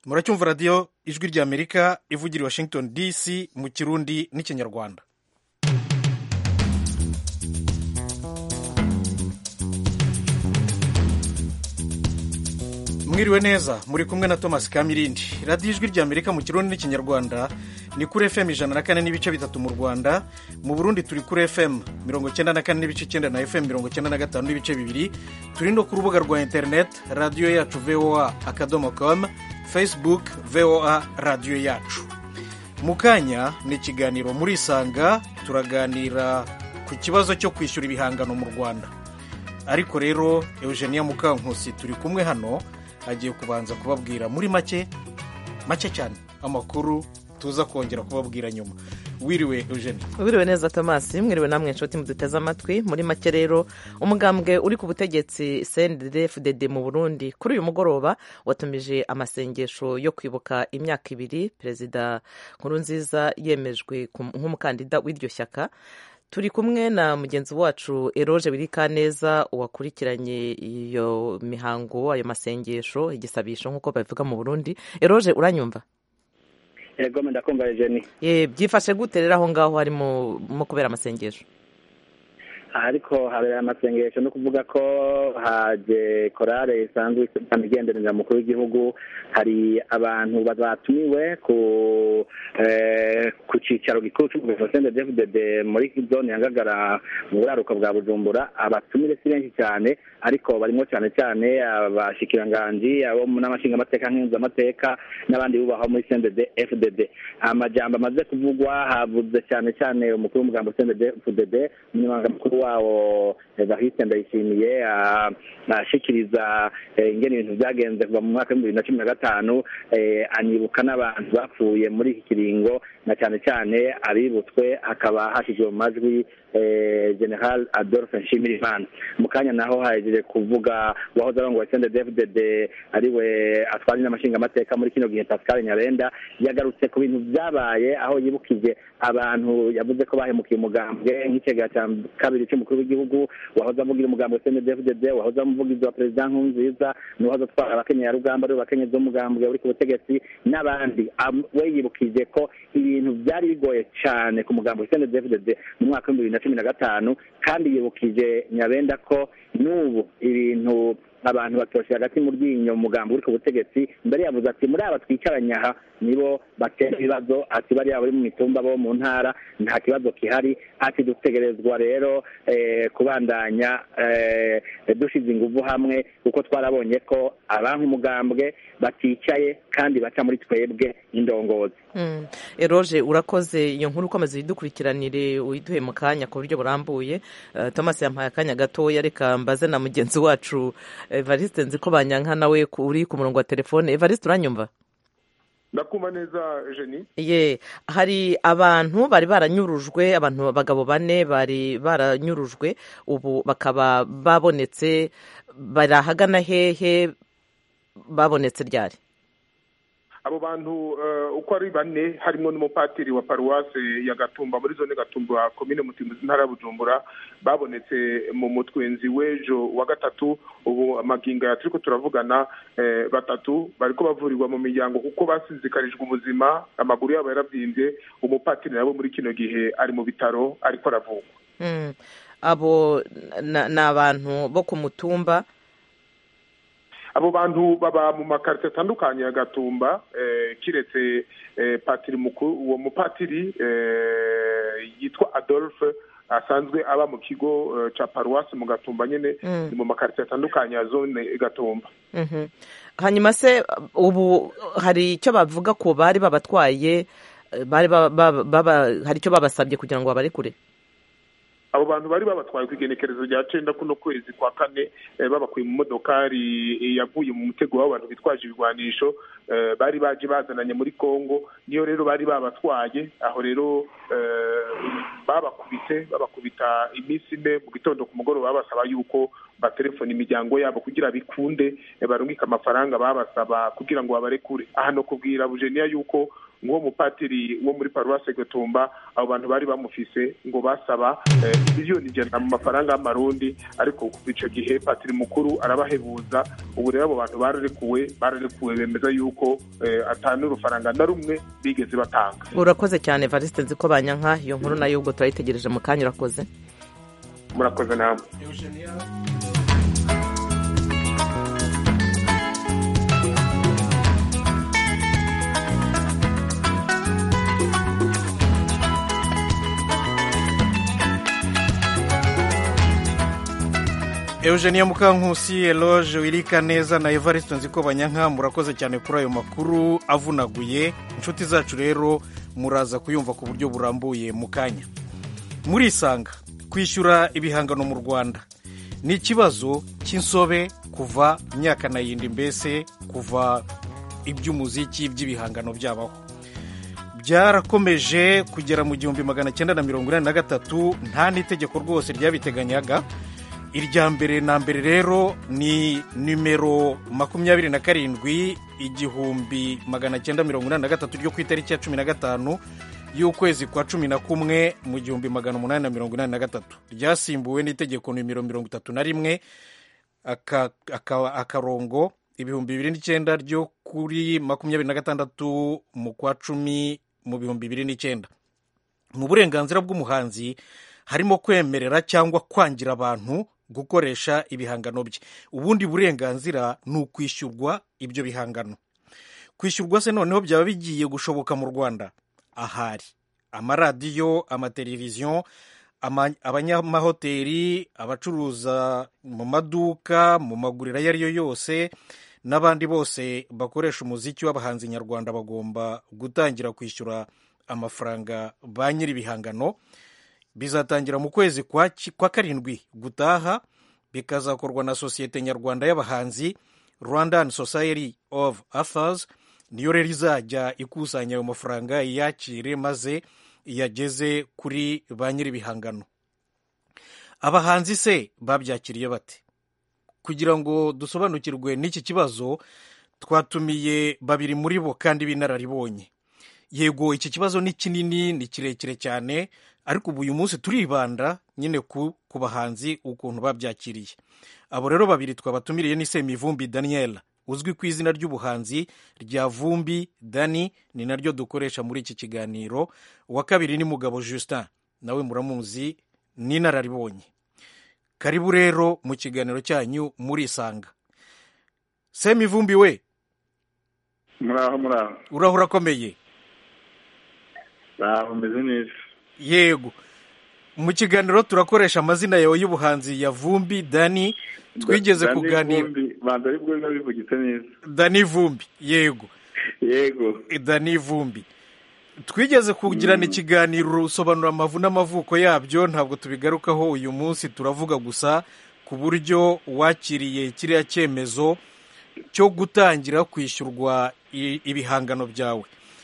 muracyumva radiyo ijwi ry'amerika ivugira i washington dc mu kirundi n'ikinyarwanda mwiriwe neza muri kumwe na thomas kamirindi radiyo ijwi ry'amerika mu kirundi n'ikinyarwanda ni kuri fm ijana na kane n'ibice bitatu mu rwanda mu burundi turi kuri fm mirongo icyenda na kane n'ibice icyenda na fm mirongo icyenda na gatanu n'ibice bibiri turi no ku rubuga rwa interineti radiyo yacu voa akadomo komu facebook voa radiyo yacu mu kanya ni ikiganiro muri isanga turaganira ku kibazo cyo kwishyura ibihangano mu rwanda ariko rero eugenia mukankusi turi kumwe hano agiye kubanza kubabwira muri make make cyane amakuru tuza kongera kubabwira nyuma wiriwe eugene wiriwe neza thomas mwiriwe namwe inshuti muduteze amatwi muri make rero umugambwe uri ku butegetsi cndfdd mu burundi kuri uyu mugoroba watumije amasengesho yo kwibuka imyaka ibiri perezida nkurunziza yemejwe nk'umukandida w'iryo shyaka turi kumwe na mugenzi wacu eroge birikaneza wakurikiranye iyo mihango ayo masengesho igisabisho nk'uko babivuga mu burundi eroge uranyumva yego ndakumva eugenie byifashe gute rero aho ngaho harimo mu kubera amasengesho ariko habera amasengesho no kuvuga ko haje korale isanzwe igenderanira mukuru w'igihugu hari abantu batumiwe ku cyicaro gikuru cy'umuyobozi sende devudede muri zone ya ngagara mu buraruko bwa bujumbura abatumire si benshi cyane ariko barimo cyane cyane abashikiranganji abo n'amashingamateka nk'inzamateka n'abandi bubahwa muri sende fdd amajambo amaze kuvugwa havuze cyane cyane umukuru w'umugambo sende fdd umunyamabanga mukuru wawo Evariste Ndayishimiye ashikiriza ingene ibintu byagenze kuva mu mwaka w'ibihumbi bibiri na cumi na gatanu anibuka n'abantu bapfuye muri iki kiringo na cyane cyane abibutswe hakaba hashyizwe mu majwi general adolphe nshimirimana mu kanya naho hahejeje kuvuga uwahoze arongoye sende david ariwe atwara n'amashingamateka muri kino gihe pascal nyarenda yagarutse ku bintu byabaye aho yibukije abantu yavuze ko bahemukiye umugambwe nk'ikigega cya kabiri cy'umukuru w'igihugu wahoze avugira umugambo sende david wahoze amuvugiza perezida nkurunziza n'uwahoze atwara abakenyera rugamba ari abakenyezi b'umugambwe uri ku butegetsi n'abandi we yibukije ko ibintu byari bigoye cyane ku mugambo sende david mu mwaka w'ibihumbi bibiri na cumi na gatanu kandi yibukije nyabenda ko n'ubu ibintu abantu batoshe hagati mu ryinyo mugambo uri ku butegetsi mbere yavuze ati muri aba twicaranye aha nibo batera ibibazo ati bariya bari mu mitumba bo mu ntara nta kibazo gihari ati dutegerezwa rero kubandanya dushyize ingufu hamwe kuko twarabonye ko abantu umugambwe baticaye kandi baca muri twebwe indongozi eroge urakoze iyo nkuru ukomeza uyidukurikiranire uyiduhe mu kanya ku buryo burambuye thomas yampaye akanya gatoya reka mbaze na mugenzi wacu evariste nzi ko banyanka nawe uri ku murongo wa telefone evariste uranyumva ndakumva neza jeni ye hari abantu bari baranyurujwe abantu abagabo bane bari baranyurujwe ubu bakaba babonetse bari ahagana hehe babonetse ryari abo bantu uko ari bane harimo n'umupatiri wa paruwase ya gatumba muri zone gatumba komine mutimbuzi ntara ya bujumbura babonetse mu mutwenzi w'ejo wa gatatu ubu amaginga turi ko turavugana batatu bari ko bavurirwa mu miryango kuko basinzikarijwe ubuzima amaguru yabo yarabyimbye umupatiri nabo muri kino gihe ari mu bitaro ariko aravugwa abo ni abantu bo ku mutumba abo bantu baba mu makarite atandukanye ya gatumba kiretse patiri mukuru uwo mupatiri yitwa adolphe asanzwe aba mu kigo cya paruwasi mu gatumba nyine ni mu makarite atandukanye ya zone gatumba hanyuma se ubu hari icyo bavuga ko bari babatwaye hari icyo babasabye kugira ngo babarekure abo bantu bari babatwaye ku igenekerezo rya cenda kuno kwezi kwa kane babakuye mu modokari yavuye mu mutego w'abantu bitwaje ibigwanisho bari baje bazananye muri congo niyo rero bari babatwaye aho rero babakubite babakubita iminsi ine mu gitondo ku mugoroba babasaba yuko batelefona imiryango yabo kugira bikunde barungike amafaranga babasaba kugira ngo babarekure aha no kubwira bujeniya yuko nk'uwo mupatiri wo muri paruwasi gatumba abo bantu bari bamufise ngo basaba miliyoni ijana mu mafaranga y'amarundi ariko kuva icyo gihe patiri mukuru arabahebuza ubu rero abo bantu bararekuwe bararekuwe bemeza yuko atanu n'urufaranga na rumwe bigeze batanga urakoze cyane varisite nzi ko banyanka iyo nkuru nayo ubwo turayitegereje mu kanya urakoze murakoze namwe Eugenia Mukankusi Eloge wirika neza na Evariste Nzikobanyanka murakoze cyane kuri ayo makuru avunaguye inshuti zacu rero muraza kuyumva ku buryo burambuye mu kanya murisanga kwishyura ibihangano mu Rwanda ni ikibazo cy'insobe kuva myaka na yindi mbese kuva iby'umuziki by'ibihangano byabaho byarakomeje kugera mu gihumbi magana cyenda na mirongo inani na gatatu nta n'itegeko rwose ryabiteganyaga irya mbere na mbere rero ni nimero makumyabiri na karindwi igihumbi magana cyenda mirongo inani na gatatu ryo ku itariki ya cumi na gatanu y'ukwezi kwa cumi na kumwe mu gihumbi magana umunani na mirongo inani na gatatu ryasimbuwe n'itegeko nimero mirongo itatu na rimwe akarongo ibihumbi bibiri n'icyenda ryo kuri makumyabiri na gatandatu mu kwa cumi mu bihumbi bibiri n'icyenda mu burenganzira bw'umuhanzi harimo kwemerera cyangwa kwangira abantu gukoresha ibihangano bye ubundi burenganzira ni ukwishyurwa ibyo bihangano kwishyurwa se noneho byaba bigiye gushoboka mu rwanda ahari amaradiyo amateleviziyo abanyamahoteli abacuruza mu maduka mu maguriro ayo ari yo yose n'abandi bose bakoresha umuziki w'abahanzi nyarwanda bagomba gutangira kwishyura amafaranga ba nyir'ibihangano bizatangira mu kwezi kwa karindwi gutaha bikazakorwa na sosiyete nyarwanda y'abahanzi rwandan society of authors niyo rero izajya ikusanya ayo mafaranga iyakire maze iyageze kuri ba nyir'ibihangano abahanzi se babyakiriye bate kugira ngo dusobanukirwe n'iki kibazo twatumiye babiri muri bo kandi b'inararibonye yego iki kibazo ni kinini ni kirekire cyane ariko ubu uyu munsi turibanda nyine ku bahanzi ukuntu babyakiriye abo rero babiri twabatumiriye ni semivumbi daniel uzwi ku izina ry'ubuhanzi rya vumbi dani ni naryo dukoresha muri iki kiganiro uwa kabiri ni mugabo justin nawe muramuzi ni inararibonye karibu rero mu kiganiro cyanyu murisanga semivumbi we muraho muraho uraho urakomeye muraho umeze neza yego mu kiganiro turakoresha amazina yawe y'ubuhanzi ya vumbi dani twigeze kuganira banza aribwo biba bivugitse neza dani vumbi yego yego dani vumbi twigeze kugirana ikiganiro usobanura amavu n'amavuko yabyo ntabwo tubigarukaho uyu munsi turavuga gusa ku buryo wakiriye kiriya cyemezo cyo gutangira kwishyurwa ibihangano byawe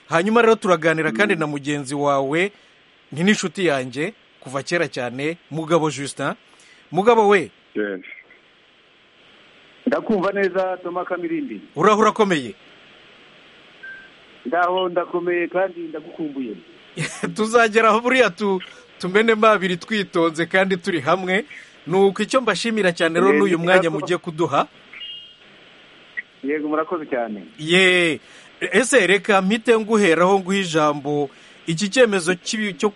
hanyuma rero turaganira kandi na mugenzi wawe ni n'inshuti yanjye kuva kera cyane mugabo justin mugabo we ndakumva neza toma kamirindi uraho urakomeye ndaho ndakomeye kandi ndagukumbuye tuzageraho buriya tumenemo abiri twitonze kandi turi hamwe ni uko icyo mbashimira cyane rero n'uyu mwanya mugiye kuduha yego murakoze cyane ye ese reka mpite nguheraho nguha ijambo iki cyemezo cyo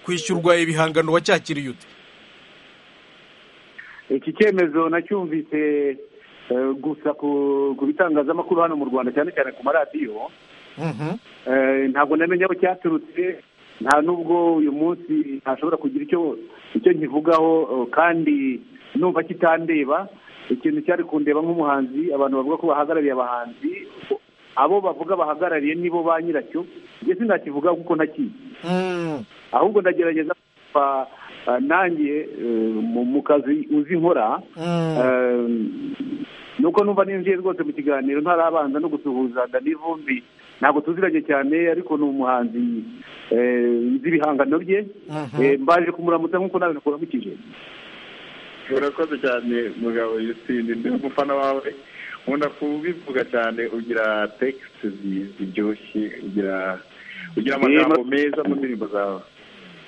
kwishyurwa ibihangano wacyakiriye ute iki cyemezo nacyumvise gusa ku bitangazamakuru hano mu rwanda cyane cyane ku maradiyo ntabwo namenya aho cyaturutse nta n'ubwo uyu munsi ntashobora kugira icyo nkivugaho kandi numva kitandeba ikintu cyari kundeba nk'umuhanzi abantu bavuga ko bahagarariye abahanzi abo bavuga bahagarariye nibo ba nyiracyo njye sinakivuga kuko ntakizi ahubwo ndagerageza nanjye mu kazi uzi nkora nuko numva ninjiye rwose mu kiganiro ntarabanza no gusuhuza vumbi ntabwo tuziranye cyane ariko ni umuhanzi nzi ibihangano bye mbaje kumuramutsa nk'uko nawe nakuramukije urakoze cyane mugabo yusine ndi umufana wawe nkunda kubivuga cyane ugira tekisite ziryoshye ugira ugira amagambo meza mu ndirimbo zawe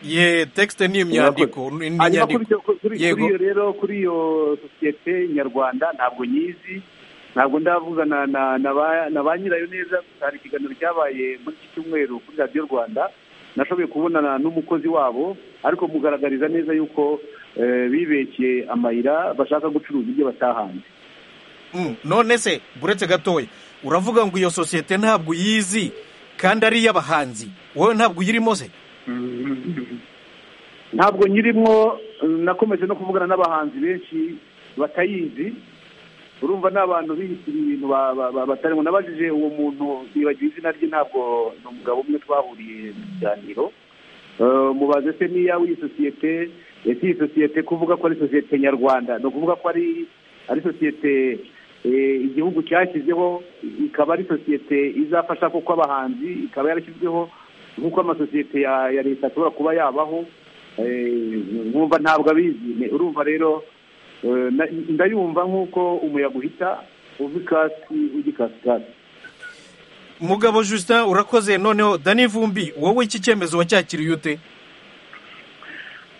ye tekisite ni imyandiko ni hanyuma kuri inyandiko iyo kuri- kuri Yego. iyo rero kuri iyo sosiyete nyarwanda ntabwo nyizi ntabwo ndavugana na na ba- na ba nyirayo neza gusa hari ikiganiro cyabaye muri iki cyumweru kuri radiyo rwanda nashoboye kubonana n'umukozi wabo ariko mugaragariza neza yuko eh, bibeshye amayira bashaka gucuruza ibyo batahanze Mm, none se buretse gatoya uravuga ngo iyo sosiyete ntabwo uyizi kandi ari iy'abahanzi wowe ntabwo uyirimo se ntabwo nyirimo eh, nakomeje no kuvugana n'abahanzi benshi batayizi urumva ni abantu bihitira ibintu ba- ba- ba- batarimo nabajije uwo muntu yibagiwe izina rye ntabwo ni umugabo umwe twahuriye mu kiganiro Eh, mubaze se niya w'iyi sosiyete ese iyi sosiyete kuvuga ko ari sosiyete nyarwanda ni ukuvuga ko ari ari sosiyete eh, igihugu cyashyizeho ikaba ari sosiyete izafasha kuko abahanzi ikaba yarashyizweho nk'uko amasosiyete ya ya leta ashobora kuba yabaho Eh, nkumva ntabwo abizi Ne- urumva rero eh, na- ndayumva nk'uko umuyaga uhita uva ikasi ujya ikasikasi mugabo justin urakoze noneho dani vumbi wowe iki cyemezo wacyakiriye ute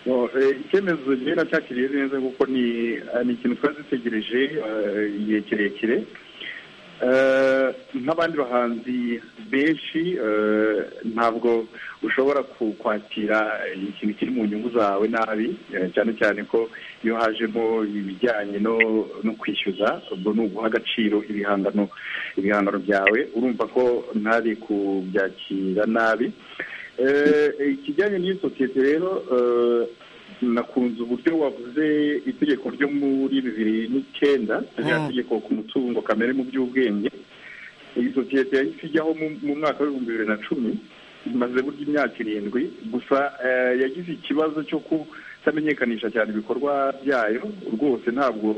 No, eh, icyemezo njyewe nacyakiriye neza kuko ni eh, ni ikintu twari dutegereje eh, igihe kirekire Eh, nk'abandi bahanzi benshi eh, ntabwo ushobora ku- kwakira ikintu kiri mu nyungu zawe nabi eh, cyane cyane ko iyo hajemo ibijyanye no- no kwishyuza ubwo ni uguha agaciro ibihangano ibihangano byawe urumva ko ntari kubyakira nabi Eh, ikijyanye n'iyo sosiyete rero eh, nakunze uburyo wavuze itegeko ryo muri bibiri n'icyenda rya Mm. tegeko ku mutungo kamere mu by'ubwenge iyi sosiyete yahise ijyaho mu- mu mwaka w'ibihumbi bibiri na cumi imaze burya imyaka irindwi gusa eh, yagize ikibazo cyo kutamenyekanisha cyane ibikorwa byayo rwose ntabwo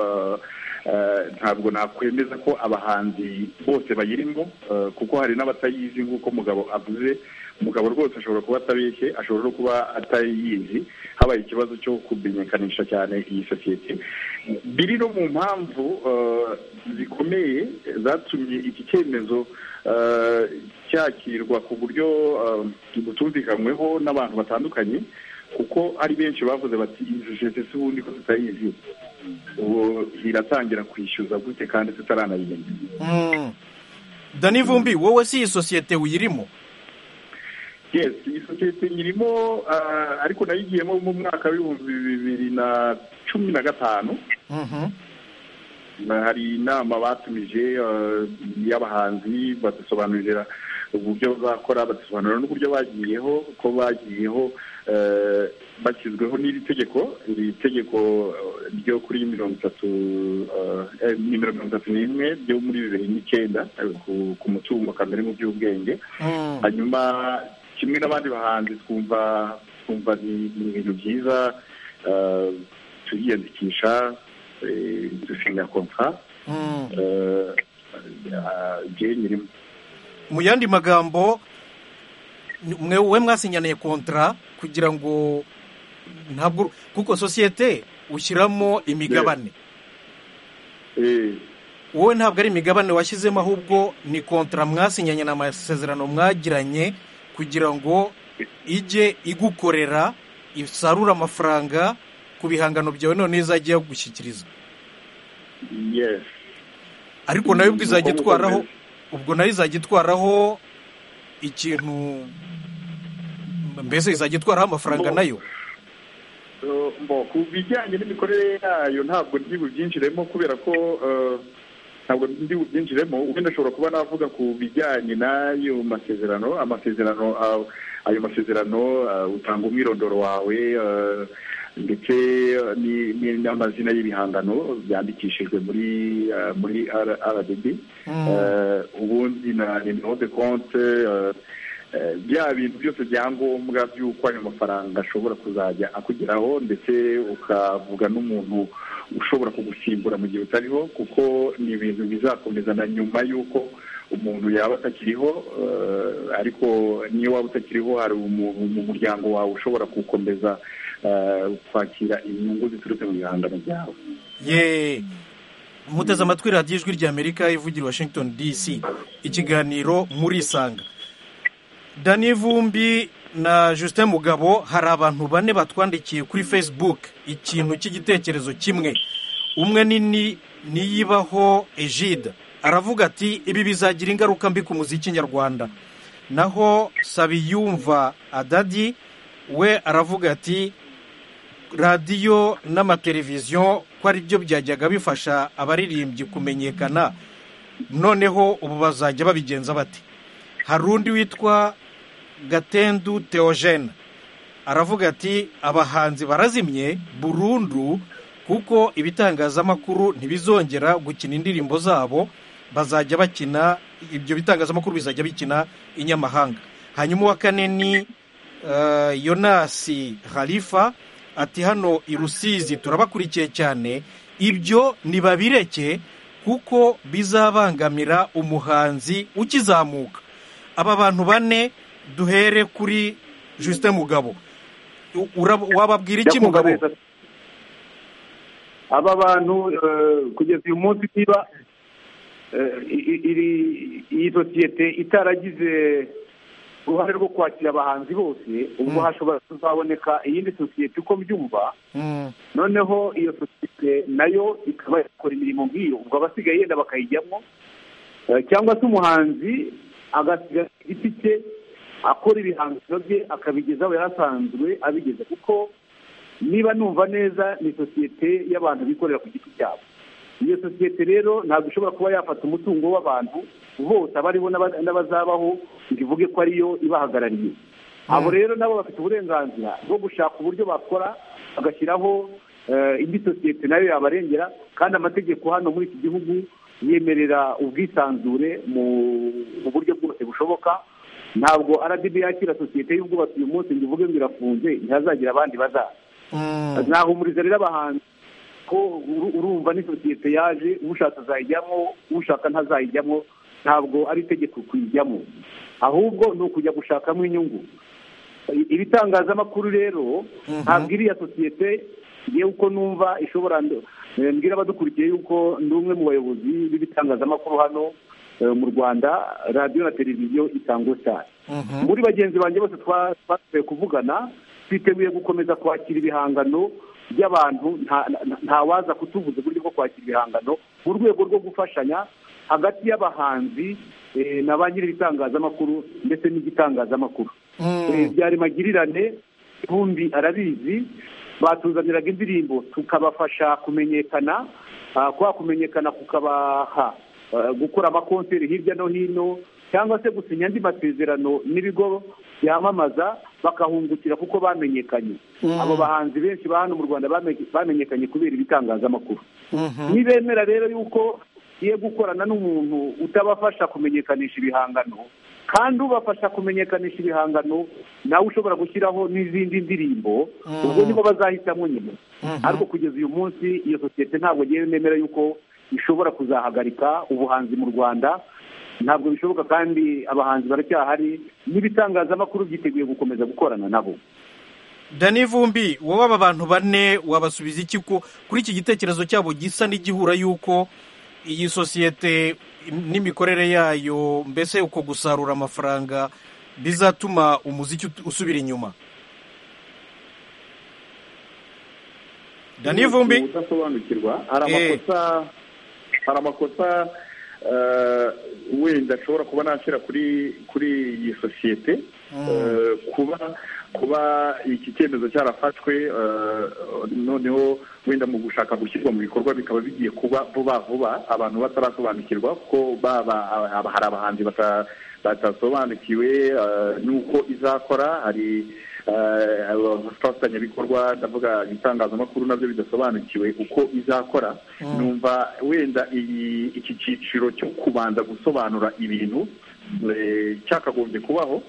eh, eh, ntabwo nakwemeza ko abahanzi bose bayirimo eh, kuko hari n'abatayizi nk'uko mugabo avuze umugabo rwose ashobora kuba atabeshye ashobora no kuba atayizi habaye ikibazo cyo kumenyekanisha cyane iyi sosiyete biri no mu mpamvu eh, zikomeye zatumye iki cyemezo eh, cyakirwa ku buryo eh, butumvikanyweho n'abantu batandukanye kuko ari benshi bavuze bati iyi sosiyete si ubundi ko tutayizi ubu iratangira kwishyuza gute kandi tutaranayimenya Mm. dani vumbi wowe si iyi sosiyete uyirimo yes iyi sosiyete irimo ah, ariko nayo igiyemo mu mwaka w'ibihumbi bibiri na cumi na gatanu Mhm. Na- hari inama batumije ah, y'abahanzi badusobanurira uburyo bazakora badusobanurira n'uburyo bagiyeho ko bagiyeho eh, bashyizweho n'iri tegeko iri tegeko eh, ryo kuri mirongo itatu eh, eh, nimero mirongo itatu n'imwe ryo muri bibiri n'icyenda eh, ku- ku mutungo kamere mu by'ubwenge Mm. hanyuma kimwe n'abandi bahanzi twumva twumva ni ni ibintu byiza eh, turiyandikisha eh, dusinya kontra Mm. jyewe nyirimo mu yandi magambo mwe we mwasinyaniye kontara kugira ngo ntabwo kuko sosiyete ushyiramo imigabane Eh, wowe ntabwo ari imigabane washyizemo ahubwo ni kontara mwasinyanye ni amasezerano mwagiranye kugira ngo ijye igukorera isarure amafaranga ku bihangano byawe none izajya gushyikiriza yes ariko nayo ubwo Ni izajya uko itwaraho mukomeza. ubwo nayo izajya itwaraho ikintu mbese izajya itwaraho amafaranga Bo. nayo Eh, mbo ku bijyanye n'imikorere yayo ntabwo ndi bubyinjiremo kubera ko eh, ntabwo ndi bubyinjiremo wenda ashobora kuba navuga ku bijyanye n'ayo masezerano amasezerano ah, ayo masezerano ah, utanga umwirondoro wawe eh, ndetse eh, ni- ni- n'amazina y'ibihangano byandikishijwe muri ah, muri rdb ubundi na nimero de konte Eh, bya bintu byose byangombwa by'uko ayo mafaranga ashobora kuzajya akugeraho ndetse ukavuga n'umuntu ushobora kugusimbura mu gihe utariho kuko ni ibintu bizakomeza na nyuma y'uko umuntu yaba atakiriho eh, ariko niyo waba utakiriho hari umuntu mu muryango wawe ushobora gukomeza eh, kwakira inyungu ziturutse mu bihangano byawe ye muteze amatwi radiyo ijwi ry'amerika ivugira washington dc ikiganiro murisanga dani vumbi na justin mugabo hari abantu bane batwandikiye kuri facebook ikintu cy'igitekerezo kimwe umwe nini niyibaho ejide aravuga ati ibi bizagira ingaruka mbi ku muziki nyarwanda naho sabiyumva adadi we aravuga ati radiyo n'amateleviziyo ko ari byo byajyaga bifasha abaririmbyi kumenyekana noneho ubu bazajya babigenza bate hari undi witwa gatendu teogene aravuga ati abahanzi barazimye burundu kuko ibitangazamakuru ntibizongera gukina indirimbo zabo bazajya bakina ibyo bitangazamakuru bizajya bikina inyamahanga hanyuma uwa kane ni yonasi harifa ati hano i rusizi turabakurikiye cyane ibyo ntibabireke kuko bizabangamira umuhanzi ukizamuka aba bantu bane duhere kuri justin mugabo wababwira iki mugabo aba bantu kugeza uyu munsi niba iyi sosiyete itaragize uruhare rwo kwakira abahanzi bose ubwo hashobora kuzaboneka iyindi sosiyete uko mbyumva noneho iyo sosiyete nayo ikaba yakora imirimo nk'iyo ubwo abasigaye yenda bakayijyamo cyangwa se umuhanzi agasiga igiti cye akora ibihangano bye akabigeza aho yasanzwe abigeza kuko niba numva neza ni sosiyete y'abantu bikorera ku giti cyabo iyo sosiyete rero ntabwo ishobora kuba yafata umutungo w'abantu bose abariho n'abazabaho ngo ivuge ko ariyo ibahagarariye abo rero nabo bafite uburenganzira bwo gushaka uburyo bakora bagashyiraho indi sosiyete nayo yabarengera kandi amategeko hano muri iki gihugu yemerera ubwisanzure mu buryo bwose bushoboka ntabwo aradibi yakira sosiyete y'ubwubatsi uyu munsi ngo ivuge ngo irafunze ntihazagira abandi bazaza nahumuriza rero abahanzi ko urumva ni sosiyete yaje ushaka azayijyamo ushaka ntazayijyamo ntabwo ari itegeko kuyijyamo ahubwo ni ukujya gushakamo inyungu ibitangazamakuru rero ntabwo iriya sosiyete yewe uko numva ishobora mbwira abadukurikiye yuko ndi umwe mu bayobozi b'ibitangazamakuru hano mu rwanda radiyo na televiziyo itangwa cyane muri bagenzi banjye bose twasubiye kuvugana twiteguye gukomeza kwakira ibihangano by'abantu ntawaza kutuvuza uburyo bwo kwakira ibihangano mu rwego rwo gufashanya hagati y'abahanzi na ba nyir'ibitangazamakuru ndetse n'igitangazamakuru byari magirirane bombi arabizi batuzaniraga indirimbo tukabafasha kumenyekana kwa kumenyekana kukabaha gukora amakonseri hirya no hino cyangwa se gusinya andi masezerano n'ibigo byamamaza bakahungukira kuko bamenyekanye abo bahanzi benshi ba hano mu rwanda bamenyekanye kubera ibitangazamakuru nibemera rero yuko ugiye gukorana n'umuntu utabafasha kumenyekanisha ibihangano kandi ubafasha kumenyekanisha ibihangano nawe ushobora gushyiraho n'izindi ndirimbo ubwo nibo bazahitamo nyine ariko kugeza uyu munsi iyo sosiyete ntabwo ngewe nemera yuko ishobora kuzahagarika ubuhanzi mu rwanda ntabwo bishoboka kandi abahanzi baracyahari n'ibitangazamakuru byiteguye gukomeza gukorana nabo dani vumbi wowe aba bantu bane wabasubiza iki ko kuri iki gitekerezo cyabo gisa n'igihura y'uko iyi sosiyete n'imikorere yayo mbese uko gusarura amafaranga bizatuma umuziki usubira inyuma dani vumbi udasobanukirwa hari amakosa hari amakosa wenda ashobora kuba nashyira kuri kuri iyi sosiyete kuba kuba iki cyemezo cyarafashwe noneho wenda mu gushaka gushyirwa mu bikorwa bikaba bigiye kuba vuba vuba abantu batarasobanukirwa ko hari abahanzi batasobanukiwe n'uko izakora hari abafatanyabikorwa ndavuga ibitangazamakuru nabyo bidasobanukiwe uko izakora numva wenda iki cyiciro cyo kubanza gusobanura ibintu cyakagombye kubaho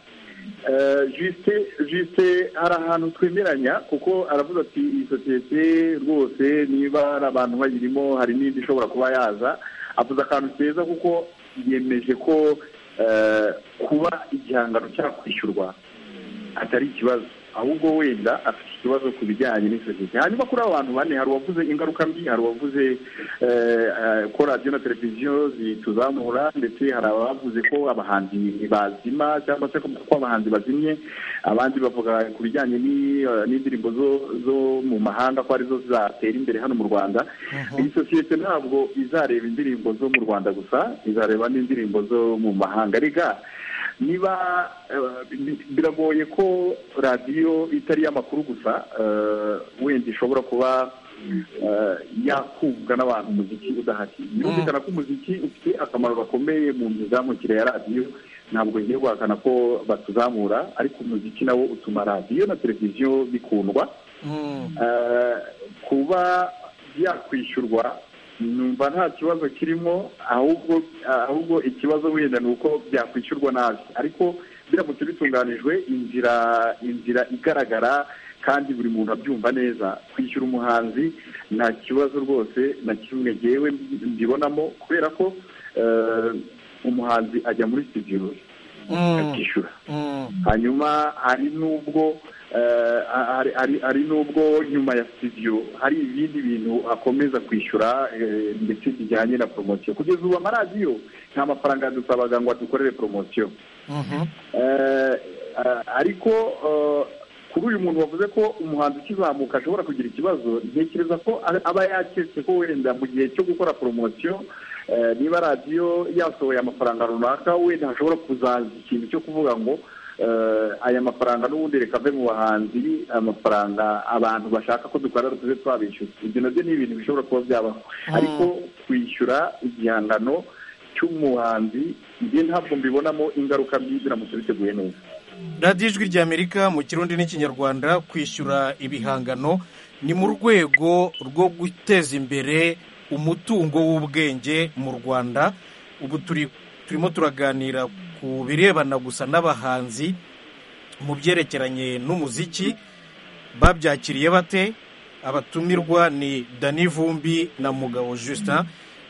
jisite jisite hari ahantu twemeranya kuko aravuga ati iyi sosiyete rwose niba hari abantu bayirimo hari n'indi ishobora kuba yaza avuze akantu keza kuko yemeje ko kuba igihangano cyakwishyurwa atari ikibazo ahubwo wenda afite ikibazo ku bijyanye n'isosiyete hanyuma kuri abo bantu bane hari uwavuze ingaruka mbi hari uwavuze ko radiyo na televiziyo zituzamura ndetse hari abavuze ko abahanzi bazima cyangwa se ko abahanzi bazimye abandi bavuga ku bijyanye n'indirimbo zo mu mahanga ko arizo zatera imbere hano mu rwanda iyi sosiyete ntabwo izareba indirimbo zo mu rwanda gusa izareba n'indirimbo zo mu mahanga rega niba biragoye ko radiyo itari iy'amakuru gusa wenda ishobora kuba yakumvwa n'abantu umuziki udahari birumvikana ko umuziki ufite akamaro gakomeye mu mizamukire ya radiyo ntabwo ngiye guhakana ko batuzamura ariko umuziki nawo utuma radiyo na televiziyo bikundwa kuba yakwishyurwa numva nta kibazo kirimo ahubwo ahubwo ikibazo wenda ni uko byakwishyurwa nabi ariko biramutse bitunganijwe inzira inzira igaragara kandi buri muntu abyumva neza kwishyura umuhanzi nta kibazo rwose na kimwe ngewe mbibonamo kubera ko umuhanzi ajya muri sitidiyo akishyura hanyuma hari n'ubwo hari n'ubwo nyuma ya sitidiyo hari ibindi bintu akomeza kwishyura ndetse bijyanye na poromosiyo kugeza ubu amaradiyo nta mafaranga dusabaga ngo adukorere poromosiyo ariko kuri uyu muntu wavuze ko umuhanzi ukizamuka ashobora kugira ikibazo ntekereza ko aba yaketse ko wenda mu gihe cyo gukora poromosiyo niba radiyo yasohoye amafaranga runaka wenda hashobora kuzaza ikintu cyo kuvuga ngo aya mafaranga n'ubundi reka ave mu bahanzi amafaranga abantu bashaka ko dukorera tuze twabishyuza ibyo nabyo ni ibintu bishobora kuba byabaho ariko kwishyura igihangano cy'umuhanzi njye ntabwo mbibonamo ingaruka mbi biramutse biteguye neza radiyo ijwi ry'amerika mu kirundi n'ikinyarwanda kwishyura ibihangano ni mu rwego rwo guteza imbere umutungo w'ubwenge mu rwanda ubu turimo turaganira ku birebana gusa n'abahanzi mu byerekeranye n'umuziki babyakiriye bate abatumirwa ni dani vumbi na mugabo justin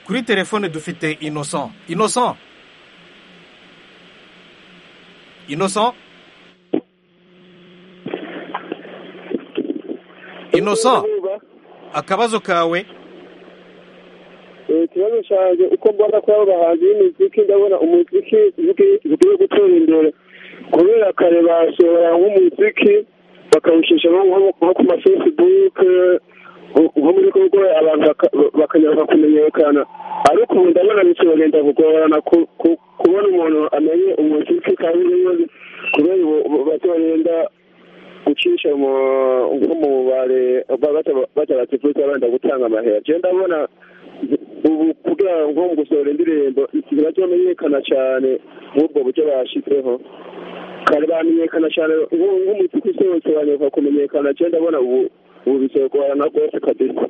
kuri telefone dufite innocent innocent innocent innocent akabazo kawe ikibazo cyanjye uko mbona ko abo bahanzi b'imiziki ndabona umuziki ukwiye gutera imbere kubera kare basohora nk'umuziki bakawushishamo nko ku mafesibuke nko muri kongo abantu bakanyarwa kumenyekana ariko ubu ndabona bikigenda kugorana kubona umuntu amenye umuziki kandi n'ibindi kubera ubu bagenda gucisha nko mu bubare bataratifutse abanda gutanga amahera njyewe ndabona ubu kugira ngo mu gusohora indirimbo ikintu cyamenyekana cyane nk'ubwo buryo bashyizeho kare bamenyekana cyane nk'umutuku usobanurwa kumenyekana cyane ndabona ubu ubu bisaba guhana rwose kabisa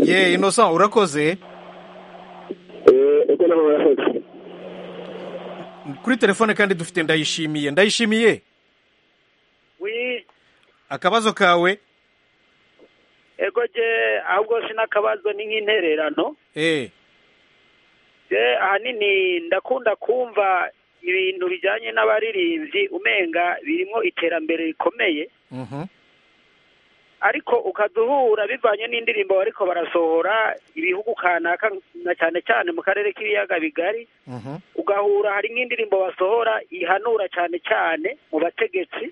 ye inosa urakoze ego nawe urakoze kuri telefone kandi dufite ndayishimiye ndayishimiye akabazo kawe ego je ahubwo sinakabazo ni nk'intererano eh je ahanini ndakunda kumva ibintu bijyanye n'abaririmbyi umenga birimo iterambere rikomeye mhm ariko ukaduhura bivanye n'indirimbo ariko barasohora ibihugu kanaka na cyane cyane mu karere k'ibiyaga bigari mhm ugahura hari nk'indirimbo basohora ihanura cyane cyane mu bategetsi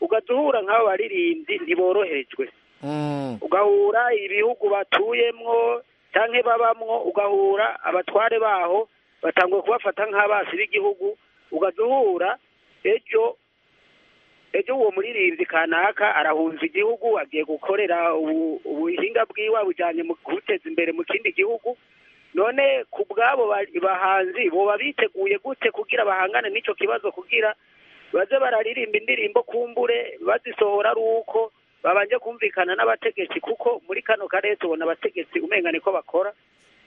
ugaduhura nk'abo baririmbyi ntiboroherejwe Mm. ugahura ibihugu batuyemwo cyangwa babamwo ugahura abatware baho batanguye kubafata nk'abasi b'igihugu ugaduhura ejo ejo uwo muririmbyi kanaka arahunze igihugu agiye gukorera ubu- ubuhinga bwiwe bujyanye mu kubuteza imbere mu kindi gihugu none ku bw'abo ba- bahanzi boba biteguye gute kugira bahangane n'icyo kibazo kugira baze bararirimba indirimbo kumbure bazisohora ari uko babanje kumvikana n'abategetsi kuko muri kano karere tubona abategetsi umengane ko bakora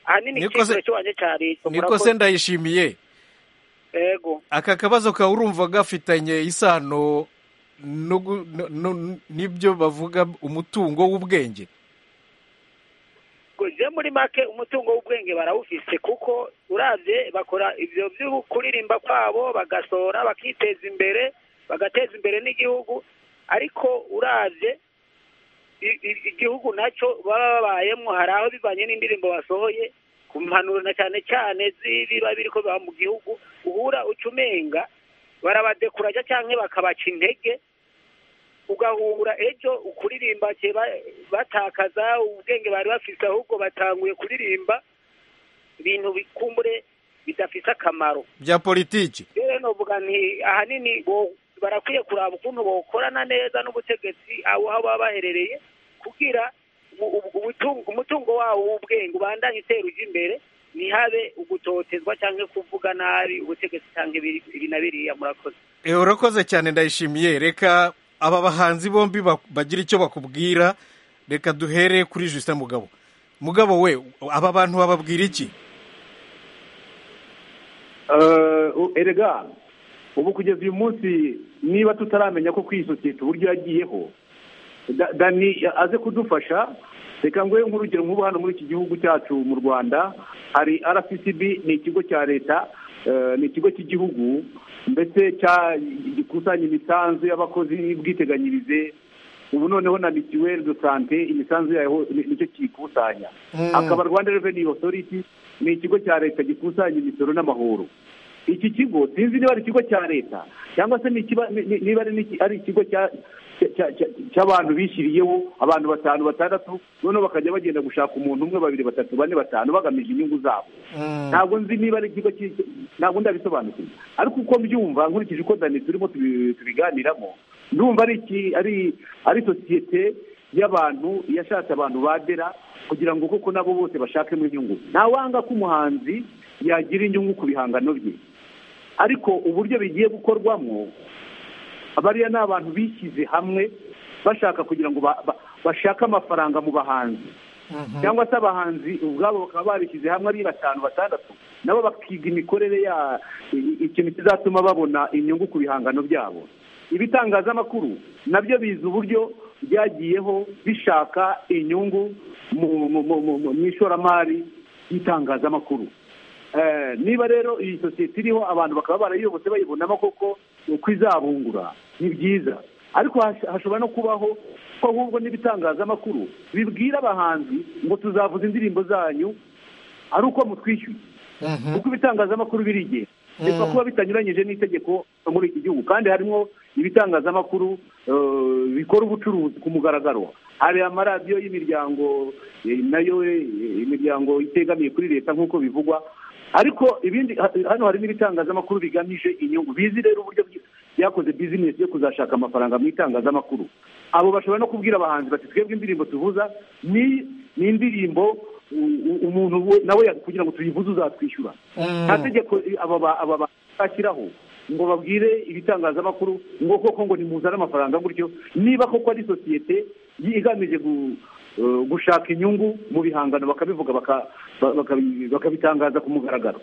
ahanini Niko se- icyizere cy'ubanye cyari niko se ndayishimiye yego aka kabazo kawe urumva gafitanye isano no gu- no- no- n'ibyo bavuga umutungo w'ubwenge je muri make umutungo w'ubwenge barawufise kuko uravye bakora ivyo vyo kuririmba kwabo bagasohora bakiteza imbere bagateza imbere n'igihugu ariko uravye i- i- igihugu nacyo baba babayemo hari aho bivanye n'indirimbo basohoye ku mpanuro na cyane cyane z'ibiba biriko biba mu gihugu uhura uca umenga barabadekuraja canke bakabaca intege ugahura ejo ukuririmba ke ba- batakaza ubwenge bari bafise ahubwo batanguye kuririmba ibintu bikumbure bidafise akamaro bya politiki rero novuga nti ahanini bo- barakwiye kuraba ukuntu bokorana neza n'ubutegetsi aho aho baba baherereye kugira ubu- ubu- ubutungo- umutungo wabo w'ubwenge ubandanye utera ujya imbere ntihabe ugutotezwa cyangwa kuvuga nabi ubutegetsi cyangwa ibiri- ibi na biriya murakoze Eh, urakoze cyane ndayishimiye reka aba bahanzi bombi bak- bagira icyo bakubwira reka duhere kuri Justin Mugabo Mugabo we aba bantu bababwira iki Eh, u- erega ubu kugeza uyu munsi niba tutaramenya ko kuri iyi sosiyete uburyo yagiyeho Da- dani aze kudufasha reka nguhe nk'urugero nk'ubu hano muri iki gihugu cyacu mu rwanda hari rccb ni ikigo cya leta eh, ni ikigo cy'igihugu mbese cya- gikusanya imisanzu y'abakozi y'ubwiteganyirize ubu noneho na mituweli do sante imisanzu yayo ni- nicyo kiyikusanya hakaba rwanda reveni otoriti ni ikigo cya leta gikusanya imisoro n'amahoro iki kigo sinzi niba ari ikigo cya leta cyangwa se ni ikiba- ni- ni- niba ari n'iki- ari ikigo cya- cya- cya- cya- cy'abantu bishyiriyeho abantu batanu batandatu noneho bakajya bagenda gushaka umuntu umwe babiri batatu bane batanu bagamije inyungu zabo ntabwo nzi niba ari ikigo cy'iki- ntabwo ndabisobanukiwe ariko uko mbyumva nkurikije uko dani turimo tubi- tubiganiramo ndumva ari iki- ari ari sosiyete y'abantu yashatse abantu badera kugira ngo koko nabo bose bashakemo inyungu ntawanga ko umuhanzi yagira inyungu ku bihangano bye ariko uburyo bigiye gukorwamo bariya ni abantu bishyize hamwe bashaka kugira ngo ba- ba- bashake amafaranga mu bahanzi cyangwa se abahanzi ubwabo bakaba barishyize hamwe ari batanu batandatu nabo bakiga imikorere ya i- ikintu kizatuma babona inyungu ku bihangano byabo ibitangazamakuru nabyo bizi uburyo byagiyeho bishaka inyungu mu- mu- mu- mu mu ishoramari ry'itangazamakuru Eh, niba rero iyi sosiyete iriho abantu bakaba barayiyobotse bayibonamo koko uko izabungura ni byiza ariko hash- hashobora no kubaho ko ahubwo n'ibitangazamakuru bibwira abahanzi ngo tuzavuza indirimbo zanyu ari uko mutwishyuye kuko ibitangazamakuru birigenga reka kuba bitanyuranyije n'itegeko no muri iki gihugu kandi harimo ibitangazamakuru eh, bikora ubucuruzi ku mugaragaro hari amaradiyo y'imiryango eh, nayo eh, imiryango itegamiye kuri leta nk'uko bivugwa ariko ibindi ha- hano harimo ibitangazamakuru bigamije inyungu bizi rero uburyo byi- byakoze bizinesi yo kuzashaka amafaranga mu itangazamakuru abo bashobora no kubwira abahanzi bati twebwe indirimbo tuvuza ni ni indirimbo u- u- umuntu we- nawe ya- kugira ngo tuyivuze uzatwishyura nta tegeko i- aba ba- aba ba- bashyiraho ngo babwire ibitangazamakuru ngo koko ngo nimuzane amafaranga gutyo niba koko ari sosiyete yi- igamije gu- eh, gushaka inyungu mu bihangano bakabivuga baka- ba- bakabi- bakabitangaza ku mugaragaro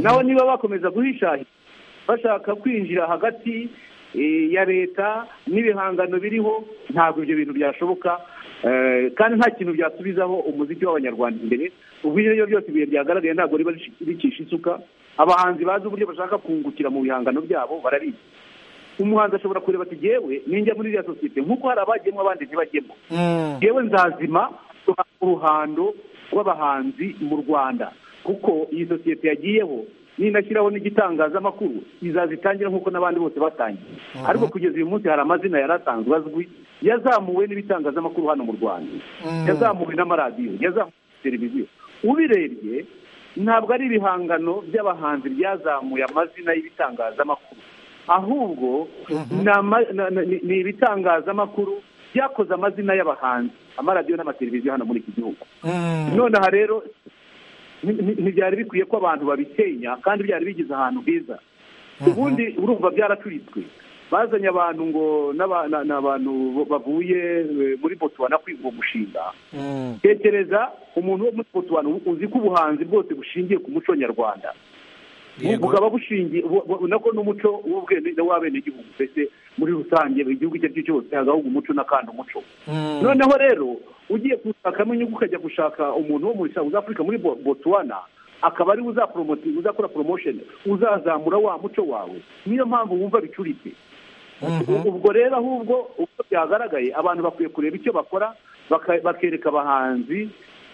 naho niba bakomeza guhishahira bashaka kwinjira hagati eh, ya leta n'ibihangano biriho ntabwo ibyo bintu byashoboka eh, kandi nta kintu byasubizaho umuziki w'abanyarwanda imbere ubwo ibyo aribyo byose ibihe byagaragaye ntabwo riba bikisha isuka abahanzi bazi uburyo bashaka kungukira mu bihangano byabo barabizi umuhanzi ashobora kureba ati yewe ninjya muri iriya sosiyete nk'uko hari abajyemo abandi ntibajyemo yewe nzazima duhanga uruhando rw'abahanzi mu rwanda kuko iyi sosiyete yagiyeho ninashyiraho n'igitangazamakuru izazitangira nk'uko n'abandi bose batangiye ariko kugeza uyu munsi hari amazina yari asanzwe azwi yazamuwe n'ibitangazamakuru hano mu rwanda yazamuwe n'amaradiyo yazamuwe na televiziyo ubirebye ntabwo ari ibihangano by'abahanzi byazamuye amazina y'ibitangazamakuru ahubwo ni ama- na- na- ni ni ibitangazamakuru byakoze amazina y'abahanzi amaradiyo n'amateleviziyo hano muri iki gihugu nonaha rero ni- ni- ntibyari bikwiye ko abantu babisenya kandi byari bigize ahantu heza ubundi urumva byaracuritswe bazanye abantu ngo n'aba- na- n'abantu bavuye eh, muri botswana kwiga uwo mushinga tekereza umuntu wo muri botswana uzi ko ubuhanzi bwose bushingiye ku muco nyarwanda Yego. bukaba bushingiye bu- bu- nako n'umuco w'ubwene w'abenegihugu mbese muri rusange buri gihugu icyo ari cyo cyose hagahugu umuco n'akandi umuco noneho rero ugiye gushakamo inyungu ukajya gushaka umuntu wo muri South Africa muri Bo- Botswana akaba ari we uzapromoti uzakora promotion uzazamura wa muco wawe niyo mpamvu wumva bicuritse ubwo rero ahubwo uko byagaragaye abantu bakwiye kureba icyo bakora baka- bakereka abahanzi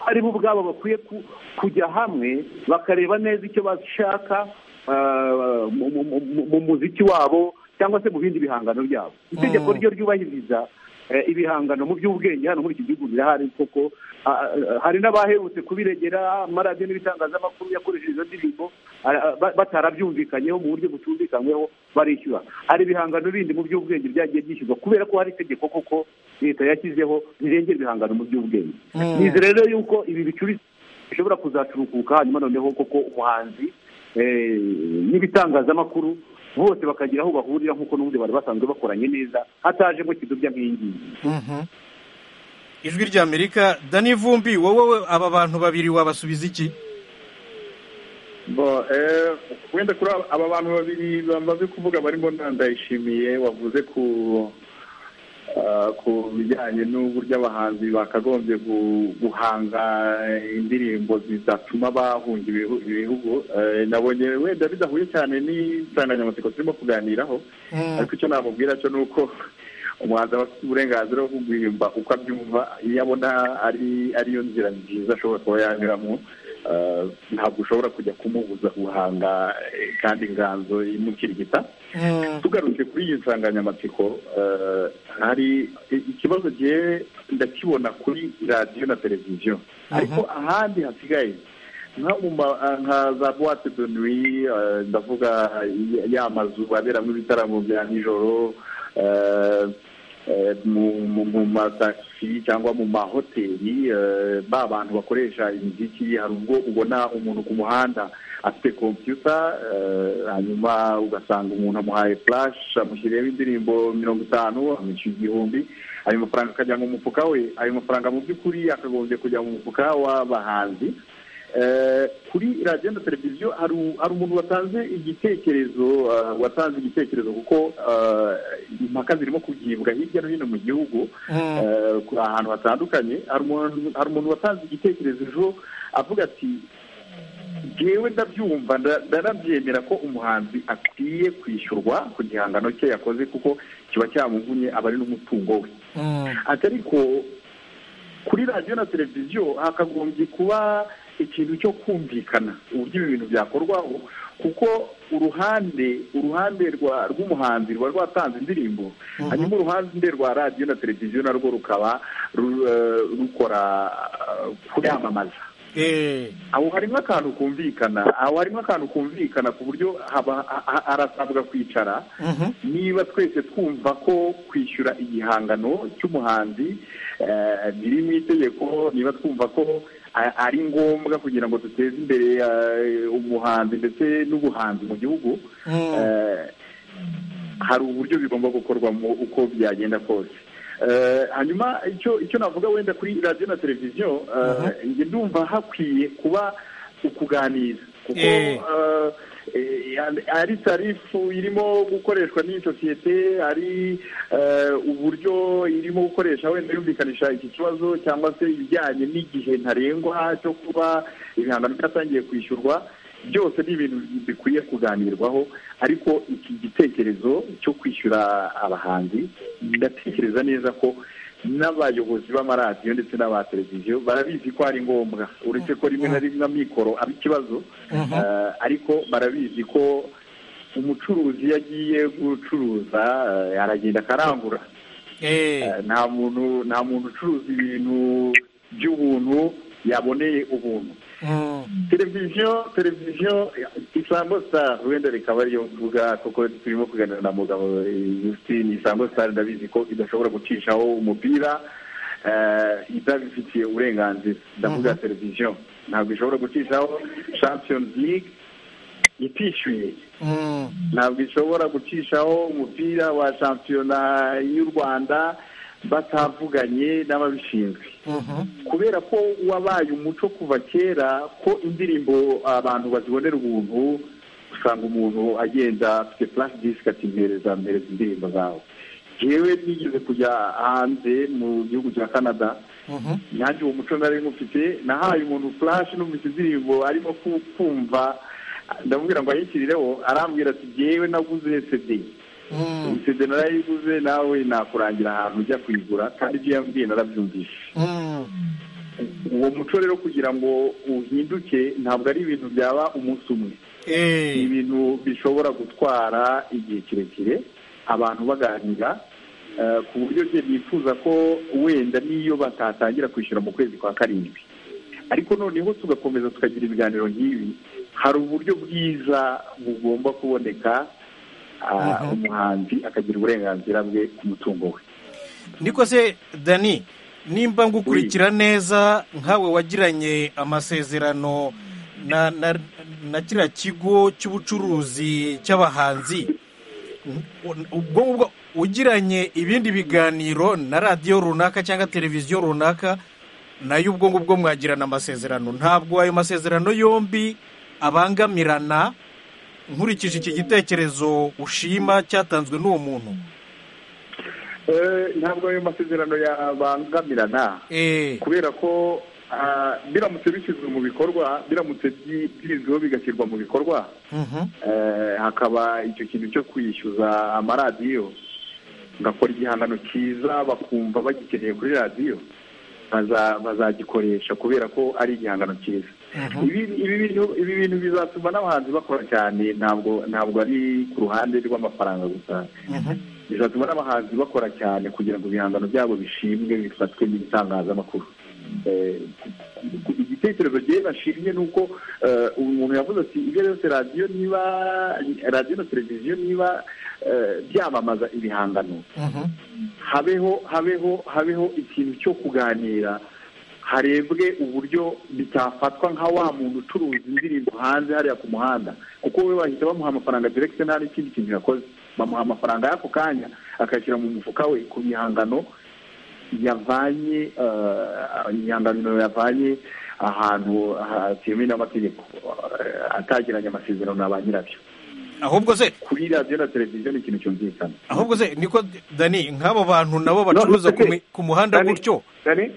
ari bo ubwabo bakwiye ku- kujya hamwe bakareba neza icyo bashaka ah, mu- mu- mu- mu muziki wabo cyangwa se mu bindi bihangano byabo itegeko ryo ryubahiriza eh, ibihangano mu by'ubwenge hano muri iki gihugu birahari koko ah, ah, hari n'abaherutse kubiregera amaradiyo n'ibitangazamakuru yakoresheje izo ndirimbo ah, ah, ba- batarabyumvikanyeho mu buryo butumvikanyweho barishyura hari ibihangano bindi mu by'ubwenge byagiye byishyurwa kubera ko hari itegeko koko leta yashyizeho rirengera ibihangano mu by'ubwenge nizi rero yuko ibi bicuruzwa bishobora kuzacurukuka hanyuma noneho koko umuhanzi eh, n'ibitangazamakuru bose bakagira aho bahurira nk'uko n'ubundi bari basanzwe bakoranye neza hatajemo kidubya nk'iyi ngiyi Mhm. ijwi rya amerika dani vumbi wowe aba bantu babiri wabasubiza iki Bo, eh, wenda kuri aba- aba bantu babiri bamaze kuvuga barimo na ndayishimiye wavuze ku ah, ku bijyanye n'uburyo abahanzi bakagombye gu- guhanga indirimbo zizatuma bahunga ibihu- ibihugu Eh, nabonye wenda bidahuye cyane n'insanganyamatsiko turimo kuganiraho ariko icyo namubwira cyo ni uko umuhanzi aba afite uburenganzira bwo guhimba uko abyumva iyo abona ari ariyo nzira nziza ashobora kuba yanyuramo ah, ntabwo ushobora kujya kumubuza guhanga eh, kandi inganzo imukirigita tugarutse kuri iyi nsanganyamatsiko eh, hari i- ikibazo gihe ndakibona kuri radiyo na televiziyo ariko ahandi hasigaye nka mu ma- ah, nka za boite de nuit eh, ndavuga ya- ya mazu aberamo ibitaramo bya nijoro eh, eh, mu- mu mu matagisi cyangwa mu mahoteli eh, ba bantu bakoresha imiziki hari ubwo ubona umuntu ku muhanda afite kompiyuta eh, hanyuma ugasanga umuntu amuhaye flash amushyiriyeho indirimbo mirongo itanu amushyura igihumbi ayo mafaranga akajya mu mufuka we ayo mafaranga mu by'ukuri akagombye kujya mu mufuka w'abahanzi Eh, kuri radiyo na televiziyo hari u- hari umuntu watanze igitekerezo eh, watanze igitekerezo kuko eh, impaka zirimo kugibwa hirya no hino mu gihugu eh, ku- ahantu hatandukanye hari umuntu- hari umuntu watanze igitekerezo ejo avuga ati ngewe ndabyumva nda- ndanabyemera ko umuhanzi akwiye kwishyurwa ku gihangano cye yakoze kuko kiba cyamuvunnye aba ari n'umutungo we ati ariko kuri radiyo na televiziyo hakagombye kuba ikintu cyo kumvikana uburyo ibi bintu byakorwaho kuko uruhande uruhande rwa- rw'umuhanzi ruba rwatanze indirimbo hanyuma uruhande rwa radiyo na televiziyo narwo rukaba ru- eh, rukora eh, kuyamamaza Eh, aho harimo akantu kumvikana aho harimo akantu kumvikana ku buryo haba ha- ha- harasabwa kwicara niba twese twumva ko kwishyura igihangano cy'umuhanzi eh, biri mu itegeko niba twumva ko a- ari ngombwa kugira ngo duteze imbere eh, umuhanzi ndetse n'ubuhanzi mu gihugu eh, hari uburyo bigomba gukorwamo uko byagenda kose Eh, hanyuma icyo icyo navuga wenda kuri radiyo na televiziyo eh, njye ndumva hakwiye kuba ukuganira kuko Eh. eh, eh, ari tarifu irimo gukoreshwa n'iyi sosiyete ari eh, uburyo irimo gukoresha wenda yumvikanisha iki kibazo cyangwa se ibijyanye n'igihe ntarengwa cyo kuba ibihangano byatangiye kwishyurwa byose ni ibintu bikwiye kuganirwaho ariko iki gitekerezo cyo kwishyura abahanzi ndatekereza neza ko n'abayobozi b'amaradiyo ndetse n'aba televiziyo barabizi ko ari ngombwa uretse ko rimwe na rimwe amikoro aba ikibazo eh, ariko barabizi ko umucuruzi iyo agiye gucuruza eh, aragenda akarangura eh, Eh, nta muntu nta muntu ucuruza ibintu by'ubuntu yaboneye ubuntu televiziyo televiziyo isango star wenda rikaba ariyo mvuga kuko turimo kuganira na mugabo eh, Justine isango star ndabizi ko idashobora gucishaho umupira eh, itabifitiye uburenganzira ndavuga televiziyo ntabwo ishobora gucishaho champions league itishyuye ntabwo ishobora gucishaho umupira wa shampiyona y'u rwanda batavuganye n'ababishinzwe kubera ko wabaye umuco kuva kera ko indirimbo abantu bazibonera ubuntu usanga umuntu agenda afite flash disk ati mpereza mpereza indirimbo zawe jewe nigeze kujya hanze mu gihugu cya canada nanjye uwo muco nari mufite nahaye umuntu flash numvise indirimbo arimo ku- kumva ndamubwira ngo ayishyirireho arambwira ati jyewe naguze cd iyi sede narayiguze nawe nakurangira ahantu ujya kuyigura kandi ibyo yambwiye narabyumvise uwo muco rero kugira ngo uhinduke ntabwo ari ibintu byaba umunsi umwe ni ibintu bishobora gutwara igihe kirekire abantu baganira eh, ku buryo njye nifuza ko wenda n'iyo batatangira kwishyura mu kwezi kwa karindwi ariko noneho tugakomeza tukagira ibiganiro nk'ibi hari uburyo bwiza bugomba kuboneka ah, umuhanzi akagira uburenganzira bwe ku mutungo we niko se dani nimba ngukurikira neza nkawe wagiranye amasezerano na na na kiriya kigo cy'ubucuruzi cy'abahanzi ubwo ngubwo ugiranye ibindi biganiro na radiyo runaka cyangwa televiziyo runaka nayo ubwo ngubwo mwagirana amasezerano ntabwo ayo masezerano yombi abangamirana nkurikije iki gitekerezo ushima cyatanzwe n'uwo muntu Eh, ntabwo ayo masezerano yabangamirana eee kubera ko ah, biramutse bishyizwe mu bikorwa biramutse byi- byizweho bigashyirwa mu bikorwa eh, hakaba icyo kintu cyo kwishyuza amaradiyo ngakora igihangano cyiza bakumva bagikeneye kuri radiyo baza- bazagikoresha kubera ko ari igihangano cyiza Ibi- ibi bintu- ibi bintu bizatuma n'abahanzi bakora cyane ntabwo ntabwo ari ku ruhande rw'amafaranga gusa bizatuma n'abahanzi bakora cyane kugira ngo ibihangano byabo bishimwe bifatwe n'ibitangazamakuru Eh, igitekerezo gihe bashimye ni uko eh, umuntu yavuze ati ibyo byose radiyo niba radiyo na televiziyo niba eh, byamamaza ibihangano habeho habeho habeho ikintu cyo kuganira harebwe uburyo bitafatwa nka wa muntu ucuruza indirimbo hanze hariya ku muhanda kuko we bahita bamuha amafaranga direkite nta n'ikindi kintu yakoze bamuha amafaranga y'ako kanya akayashyira mu mufuka we ku bihangano yavanye eh, ibihangano yavanye ahantu hatemewe n'amategeko eh, atagiranye amasezerano na ba nyirabyo ahubwo se kuri radiyo na televiziyo ni ikintu cyumvikana ahubwo se niko dani nk'abo bantu nabo bacuruza ku mi- ku muhanda Dani, gutyo Dani,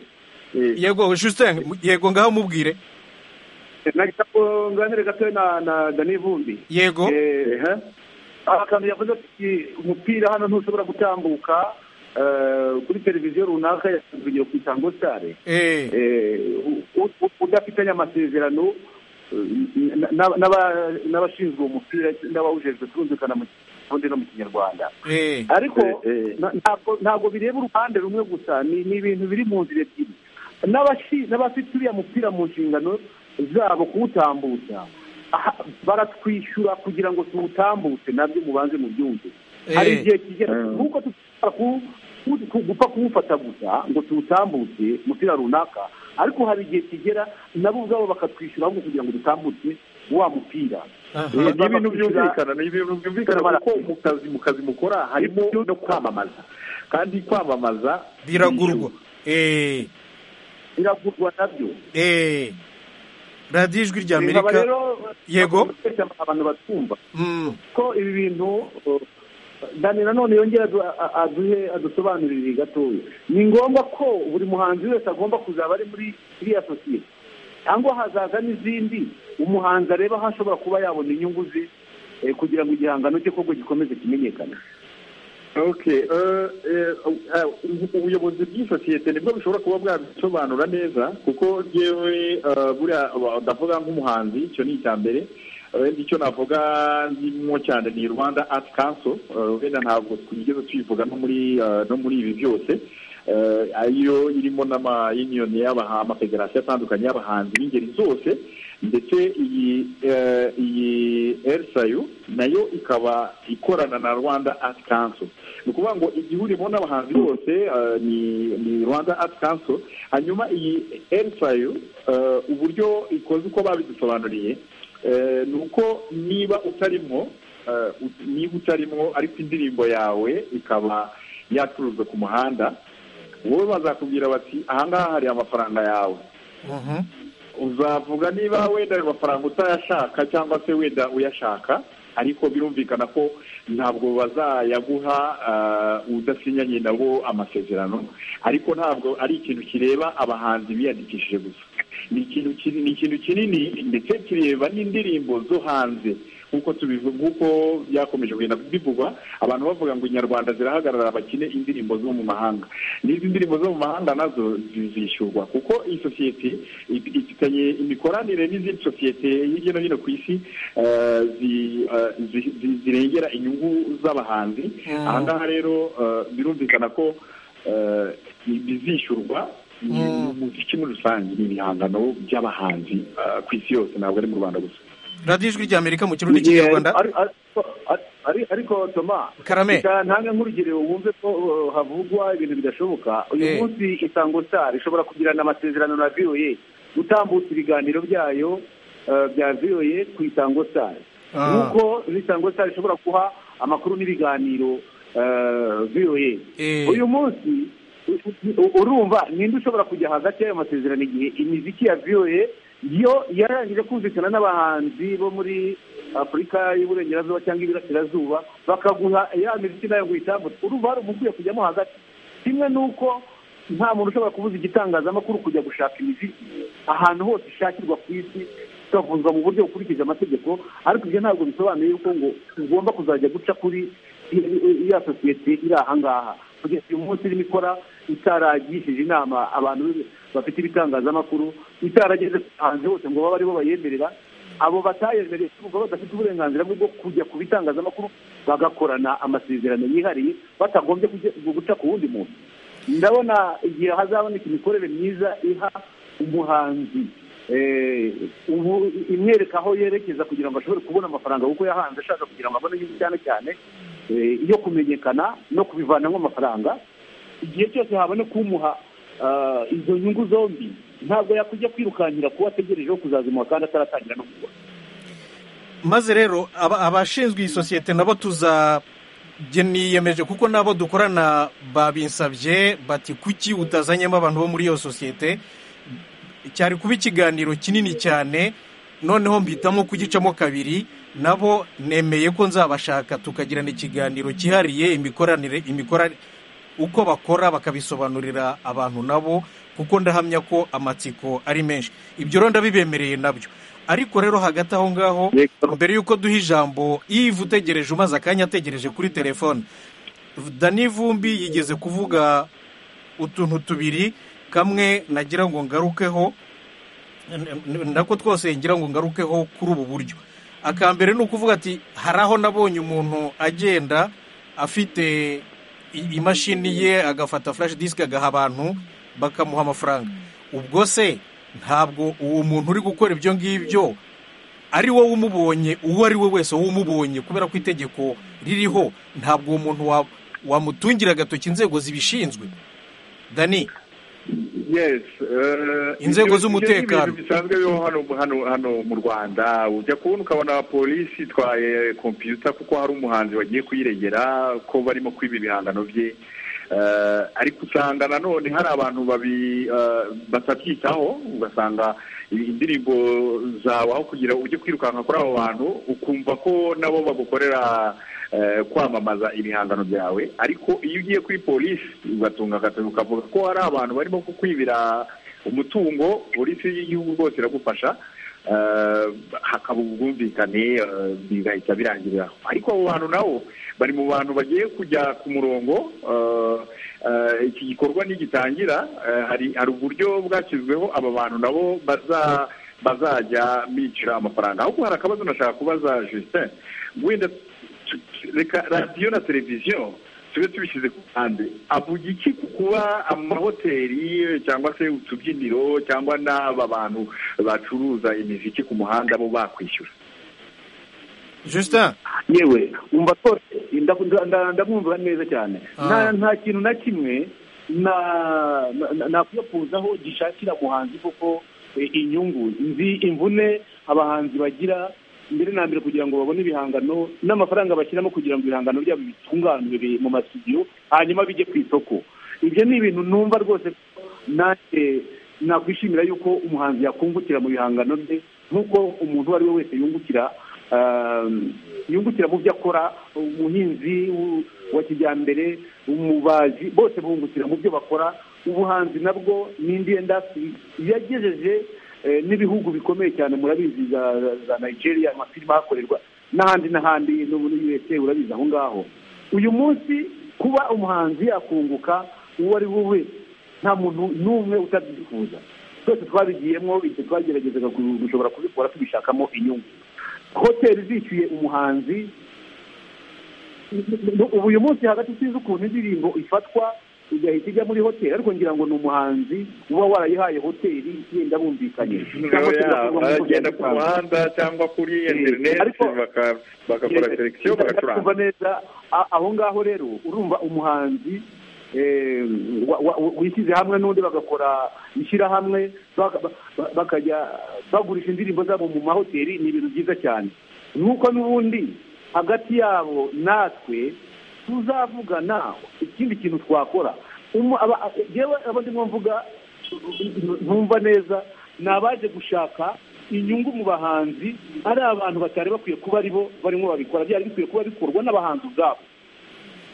Eh, yego justin yego ngaho mubwire nagira ngo nganire gato na na Dani Vumbi yego Eh, eh, aha kantu yavuze ati umupira hano ntushobora gutambuka eh, kuri televiziyo runaka yatangiye ku isango sitare eee Eh, u- u- udafitanye amasezerano eh, na- na- n'aba- n'abashinzwe uwo mupira n'abawujejwe turumvikana mu kirundi no mu kinyarwanda eee ariko Eh, eh. na- ntabwo ntabwo bireba uruhande rumwe gusa ni ni ibintu biri mu nzira ebyiri N'abashi- n'abafite uriya mupira mu nshingano zabo kuwutambutsa aha, baratwishyura kugira ngo tuwutambutse nabyo mubanze mu byumve hari Eh. igihe kigera Mm. nk'uko dushobora ku- ku- ku- gupfa kuwufata gusa ngo tuwutambutse umupira runaka ariko hari igihe kigera nabo ubwabo bakatwishyura ahubwo kugira ngo dutambutse wa mupira ni Baza ibintu bakwishyura- byumvikana ni ibintu byumvikana kuko mu kazi mu kazi mukora harimo no kwamamaza kandi kwamamaza biragurwa eee biragurwa nabyo eee radiyo ijwi rya Nkaba amerika rero Yego. bakoresha abantu batwumva Mm. ko ibi bintu uh, dani nanone yongera adu- a- aduhe adusobanurire gatoya ni ngombwa ko buri muhanzi wese agomba kuzaba ari muri iriya sosiyete cyangwa hazaza n'izindi umuhanzi areba aho ashobora kuba yabona inyungu ze eh, kugira ngo igihangano cye koko gikomeze kimenyekane okay eh, eh, eh, ubu- ubuyobozi bw'isosiyete nibwo bushobora kuba bwabisobanura neza kuko yewe buriya wa- ndavuga nk'umuhanzi icyo ni icya mbere wenda icyo navuga ndimo cyane ni rwanda art council eh, wenda ntabwo twigeze tuyivuga no muri eh, no muri ibi byose Eh, ariyo irimo n'amayuniyoni y'abaha amafederasiyo atandukanye y'abahanzi b'ingeri zose ndetse iyi eh, iyi erisayu nayo ikaba ikorana na rwanda art council ni ukuvuga ngo igihurimo n'abahanzi bose eh, ni ni rwanda art council hanyuma iyi erisayu uburyo ikoze uko babidusobanuriye eh, ni uko niba utarimo eh, ut- niba utarimo ariko indirimbo yawe ikaba yacuruzwa ku muhanda wowe bazakubwira bati ahangaha hari amafaranga yawe Mhm. uzavuga niba wenda ayo mafaranga utayashaka cyangwa se wenda uyashaka ariko birumvikana ko ntabwo bazayaguha ah, udasinyanye nabo amasezerano ariko ntabwo ari ikintu kireba abahanzi biyandikishije gusa ni ikintu kinini ni ikintu kinini ndetse kireba n'indirimbo zo hanze nk'uko tubivuga nk'uko byakomeje kugenda bivugwa abantu bavuga ngo inyarwanda zirahagarara bakine indirimbo zo mu mahanga n'izi ndirimbo zo mu mahanga nazo zizishyurwa kuko iyi sosiyete if- ifitanye imikoranire n'izindi sosiyete hirya no hino ku isi eh, zi- eh, zi- zi- zirengera inyungu z'abahanzi aha ngaha rero eh, birumvikana ko eh, bizishyurwa umuziki muri rusange ni ibihangano by'abahanzi eh, ku isi yose ntabwo ari mu rwanda gusa radiyo ijwi rya amerika mu kirundi n'ikinyarwanda Ari- ari- ari- ari- ariko toma Karame. reka ntange nk'urugero wumve ko uh, havugwa ibintu bidashoboka Eh. uyu munsi isango star ishobora kugirana amasezerano na voa gutambutsa ibiganiro byayo uh, bya voa ku isango star Ah. nuko isango star ishobora guha amakuru n'ibiganiro uh, voa Eh. uyu munsi u- u- urumva ninde ushobora kujya hagati y'ayo masezerano igihe imiziki ya voa yo yarangije kumvikana n'abahanzi bo muri afurika y'uburengerazuba cyangwa iburasirazuba bakaguha ya miziki nayo ngo uyitambutse urumva hari umuntu ukwiye kujyamo hagati kimwe n'uko nta muntu ushobora kubuza igitangazamakuru kujya gushaka imiziki ahantu hose ishakirwa ku isi ikavuzwa mu buryo bukurikije amategeko ariko ibyo ntabwo bisobanuye yuko ngo ugomba kuzajya guca kuri ya sosiyete iri aha ngaha kugeza uyu munsi irimo ikora itaragishije inama abantu bafite ibitangazamakuru itarageze hanze hose ngo babe aribo bayemerera abo batayemereye kuko badafite uburenganzira bwo kujya ku bitangazamakuru bagakorana amasezerano yihariye batagombye kujya- guca ku wundi muntu ndabona igihe hazaboneka imikorere myiza iha umuhanzi eh, ubu- imwereka aho yerekeza kugira ngo ashobore kubona amafaranga kuko yahanze ashaka kugira ngo abone inyungu cyane cyane eh, yo kumenyekana no kubivanamo amafaranga igihe cyose haboneka umuha ah, izo nyungu zombi ntabwo yakujya kwirukankira kuba ategereje wo kuzazimuha kandi ataratangira no kugura maze rero aba- abashinzwe iyi sosiyete nabo tuzabyiyemeje kuko nabo dukorana babinsabye bati kuki utazanyemo abantu bo muri iyo sosiyete cyari kuba ikiganiro kinini cyane noneho mpitamo kugicamo kabiri nabo nemeye ko nzabashaka tukagirana ikiganiro cyihariye imikoranire imikora uko bakora bakabisobanurira abantu nabo kuko ndahamya ko amatsiko ari menshi ibyo rero ndabibemereye nabyo ariko rero hagati aho ngaho Yego. mbere y'uko duha ijambo ivu utegereje umaze akanya ategereje kuri telefone dani vumbi yigeze kuvuga utuntu tubiri kamwe nagira ngo ngarukeho n- n- nako twose ngira ngo ngarukeho kuri ubu buryo aka mbere ni ukuvuga ati hari aho nabonye umuntu agenda afite i- imashini ye agafata flash disk agaha abantu bakamuha amafaranga ubwo se ntabwo uwo muntu uri gukora ibyo ngibyo ari wowe umubonye uwo ari we wese wowe umubonye kubera ko itegeko ririho ntabwo uwo muntu wa- wamutungira agatoki inzego zibishinzwe dani yes eh, Inzego ibyo- z'umutekano. ibyo ni ibintu bisanzwe bibaho hano hano hano mu rwanda ujya kubona ukabona polisi itwaye kompiyuta kuko hari umuhanzi wagiye kuyirengera ko barimo kwiba ibihangano bye Eh, ariko usanga nanone hari abantu babi eh, batabyitaho ugasanga indirimbo zawe aho kugira ujye kwirukanka kuri abo bantu ukumva ko nabo bagukorera eh, kwamamaza ibihangano byawe ariko iyo ugiye kuri polisi ugatunga agatoki ukavuga ko hari abantu barimo kukwibira umutungo polisi y'igihugu rwose iragufasha eh, hakaba ubwumvikane eh, bigahita birangirira aho ariko abo bantu nabo bari mu bantu bagiye kujya ku murongo eh, eh, iki gikorwa nigitangira eh, hari hari uburyo bwashyizweho aba bantu nabo baza bazajya bicira amafaranga ahubwo hari akabazo nashaka kubaza Justin wenda tu- tu- reka radiyo na televiziyo tube tubishyize ku ruhande avuga iki ku kuba amahoteli cyangwa se utubyiniro cyangwa n'aba bantu bacuruza imiziki ku muhanda bo bakwishyura justin yewe wumva rwose ndaku- nda- nda- ndamwumva neza cyane Ah. nta nta kintu na kimwe na- na- nakwiyakuzaho gishakira umuhanzi kuko eh, inyungu nzi imvune abahanzi bagira mbere na mbere kugira ngo babone ibihangano n'amafaranga bashyiramo kugira ngo ibihangano byabo bitunganwe mu masidiyo hanyuma bijye ku isoko ibyo ni ibintu numva rwose ko nanjye nakwishimira yuko umuhanzi yakungukira mu bihangano bye nk'uko umuntu uwo ari we wese yungukira um, yungukira mu byo akora umuhinzi w- wa kijyambere umubaji bose bungukira mu byo bakora ubuhanzi nabwo ni indi indasitiri yagejeje n'ibihugu bikomeye cyane murabizi za za nigeria amafilime ahakorerwa n'ahandi n'ahandi no muri usa urabizi aho ngaho uyu munsi kuba umuhanzi akunguka uwo ari we wese nta muntu n'umwe utabyifuza twese twabigiyemo igihe twageragezaga gushobora kubikora tubishakamo inyungu hoteli zishyuye umuhanzi ubu uyu munsi hagati tuzi ukuntu indirimbo ifatwa igahita ijya muri hoteli ariko ngira ngo ni umuhanzi uba warayihaye hoteli yenda bumvikanye cyangwa se yaba ugakorwa mu buryo bagenda ku busanzwe. muhanda cyangwa kuri interineti Ariko- baka- bagakora selekisiyo kumva bagacuranga neza a- aho ngaho rero urumva umuhanzi eh, wa- wa- wishyize hamwe n'undi bagakora ishyirahamwe baka- ba- bakajya bagurisha indirimbo zabo mu mahoteli ni ibintu byiza cyane nuko n'ubundi hagati yabo natwe tuzavugana ikindi kintu twakora Umu- aba- jewe abo ndimo mvuga ntumva neza ni abaje gushaka inyungu mu bahanzi ari abantu batari bakwiye kuba ari bo barimo babikora byari bikwiye kuba bikorwa n'abahanzi ubwabo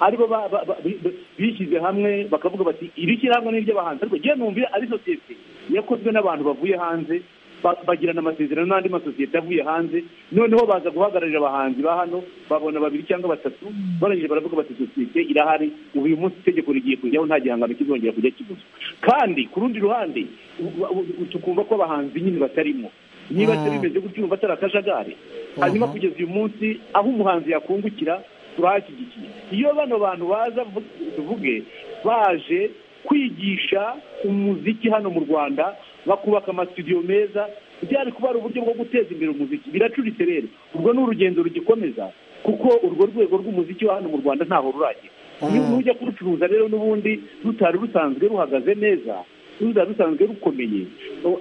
aribo ba- ba- ba- bi- bishyize hamwe bakavuga bati iri shyirahamwe ni iry'abahanzi ariko njyewe numvira ari sosiyete yakozwe n'abantu bavuye hanze ba- bagirana amasezerano n'andi masosiyete avuye hanze noneho baza guhagararira abahanzi ba hano babona babiri cyangwa batatu barangije baravuga bati sosiyete irahari ubu uyu munsi itegeko rigiye kujyaho nta gihangano kizongera kujya kibuzwa kandi ku rundi ruhande u- u- u- tukumva ko abahanzi nyine batarimo niba se bimeze gutyo urumva atari akajagari hanyuma kugeza uyu munsi aho umuhanzi yakungukira turahashyigikiye iyo bano bantu baza vu- tuvuge baje kwigisha umuziki hano mu rwanda bakubaka amasitudiyo meza byari kuba ari uburyo bwo guteza imbere umuziki biracuritse rero urwo ni urugendo rugikomeza kuko urwo rwego rw'umuziki wa hano mu rwanda ntaho ruragera Ni- nujya kurucuruza rero n'ubundi rutari rusanzwe ruhagaze neza ruza rusanzwe rukomeye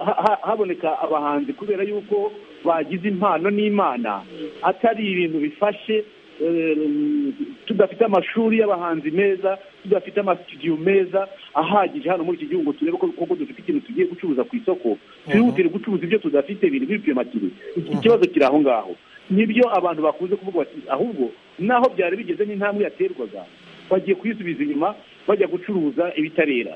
Ha- ha- haboneka abahanzi kubera yuko bagize impano n'imana atari ibintu bifashe Em, tudafite amashuri y'abahanzi meza tudafite amasitidiyo meza ahagije hano muri iki gihugu turebe ko koko dufite ikintu tugiye gucuruza ku isoko twihutire gucuruza ibyo tudafite biri bipimakire ikibazo kiri aho ngaho nibyo abantu bakunze kuvuga bati ahubwo naho byari bigeze n'intambwe yaterwaga bagiye kuyisubiza inyuma bajya gucuruza ibitarera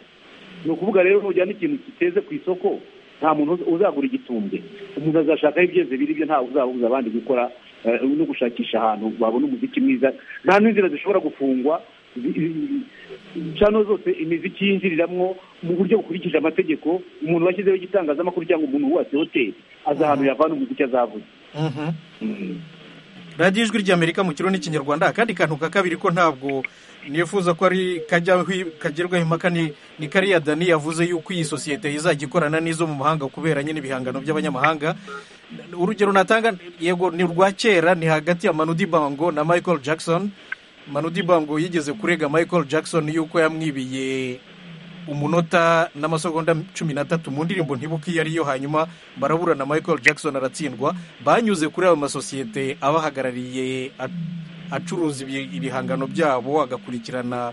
ni ukuvuga rero nujyana ikintu kiteze ku isoko nta muntu uza- uzagura igitumbwe umuntu azashaka aho ibyeze biri byo ntawe uzabuza abandi gukora eh, no gushakisha ahantu babona umuziki mwiza nta n'inzira zishobora gufungwa zi- zi- cano zose imiziki yinjiriramo mu buryo bukurikije amategeko umuntu washyizeho igitangazamakuru cyangwa umuntu wubatse hoteli azi ahantu yavana umuziki azavuga radiyo ijwi ry'amerika mu kirundi n'ikinyarwanda akandi kantu ka kabiri ko ntabwo nifuza ko ari kajyaho kagerwaho impaka ni ni kariya dani yavuze yuko iyi sosiyete izajya ikorana n'izo mu mahanga kubera nyine ibihangano by'abanyamahanga urugero natanga yego ni urwa kera ni hagati ya manudi bango na michael jackson manudi bango yigeze kurega michael jackson yuko yamwibiye umunota n'amasegonda cumi n'atatu mu ndirimbo ntibuka iyo ariyo hanyuma baraburana michael jackson aratsindwa banyuze kuri ayo masosiyete abahagarariye a- acuruza ibi- ibihangano byabo agakurikirana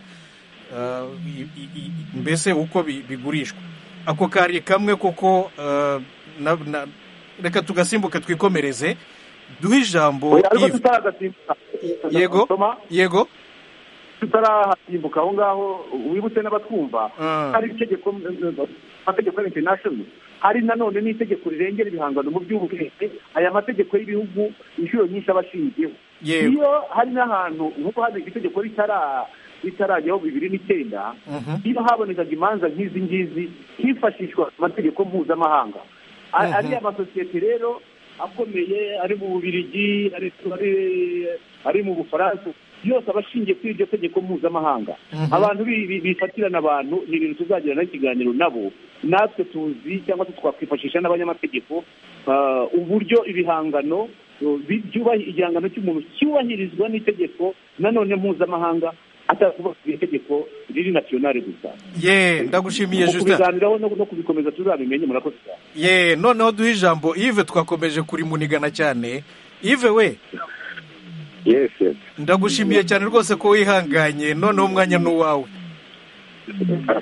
eh, i- i- i- mbese uko bi- bigurishwa ako kari kamwe koko eh, na- na- reka tugasimbuka twikomereze duhe ijambo ariko Yves. tutaragasimbuka yego Toma? yego tutarahasimbuka aho ngaho wibutse n'abatwumva Mm. hari itegeko amategeko ya international hari nanone n'itegeko rirengera ibihangano mu by'ubwenge aya mategeko y'ibihugu inshuro nyinshi aba ashingiyeho Yewe. iyo hari n'ahantu nk'ubu hari itegeko ritara ritarajyaho bibiri n'icyenda iyo habonekaga imanza nk'izi ngizi hifashishwa amategeko mpuzamahanga A- ariya amasosiyete rero akomeye ari mu bubirigi ari ari- ari mu bufaransa yose aba ashingiye kuri iryo tegeko mpuzamahanga abantu bi- bi- bifatirana abantu ni ibintu tuzagirana ikiganiro nabo natwe tuzi cyangwa se twakwifashisha n'abanyamategeko ah, uburyo ibihangano uh, bi- byubahi- igihangano cy'umuntu cyubahirizwa n'itegeko nanone mpuzamahanga atakuvuga ku itegeko riri nasiyonari gusa ye ndagushimiye Mu justin kubiganiraho no no kubikomeza tuzabimenye murakoze cyane ye noneho duhe ijambo ive twakomeje kurimunigana cyane ive we yesi ndagushimiye cyane rwose ko wihanganye noneho umwanya ni uwawe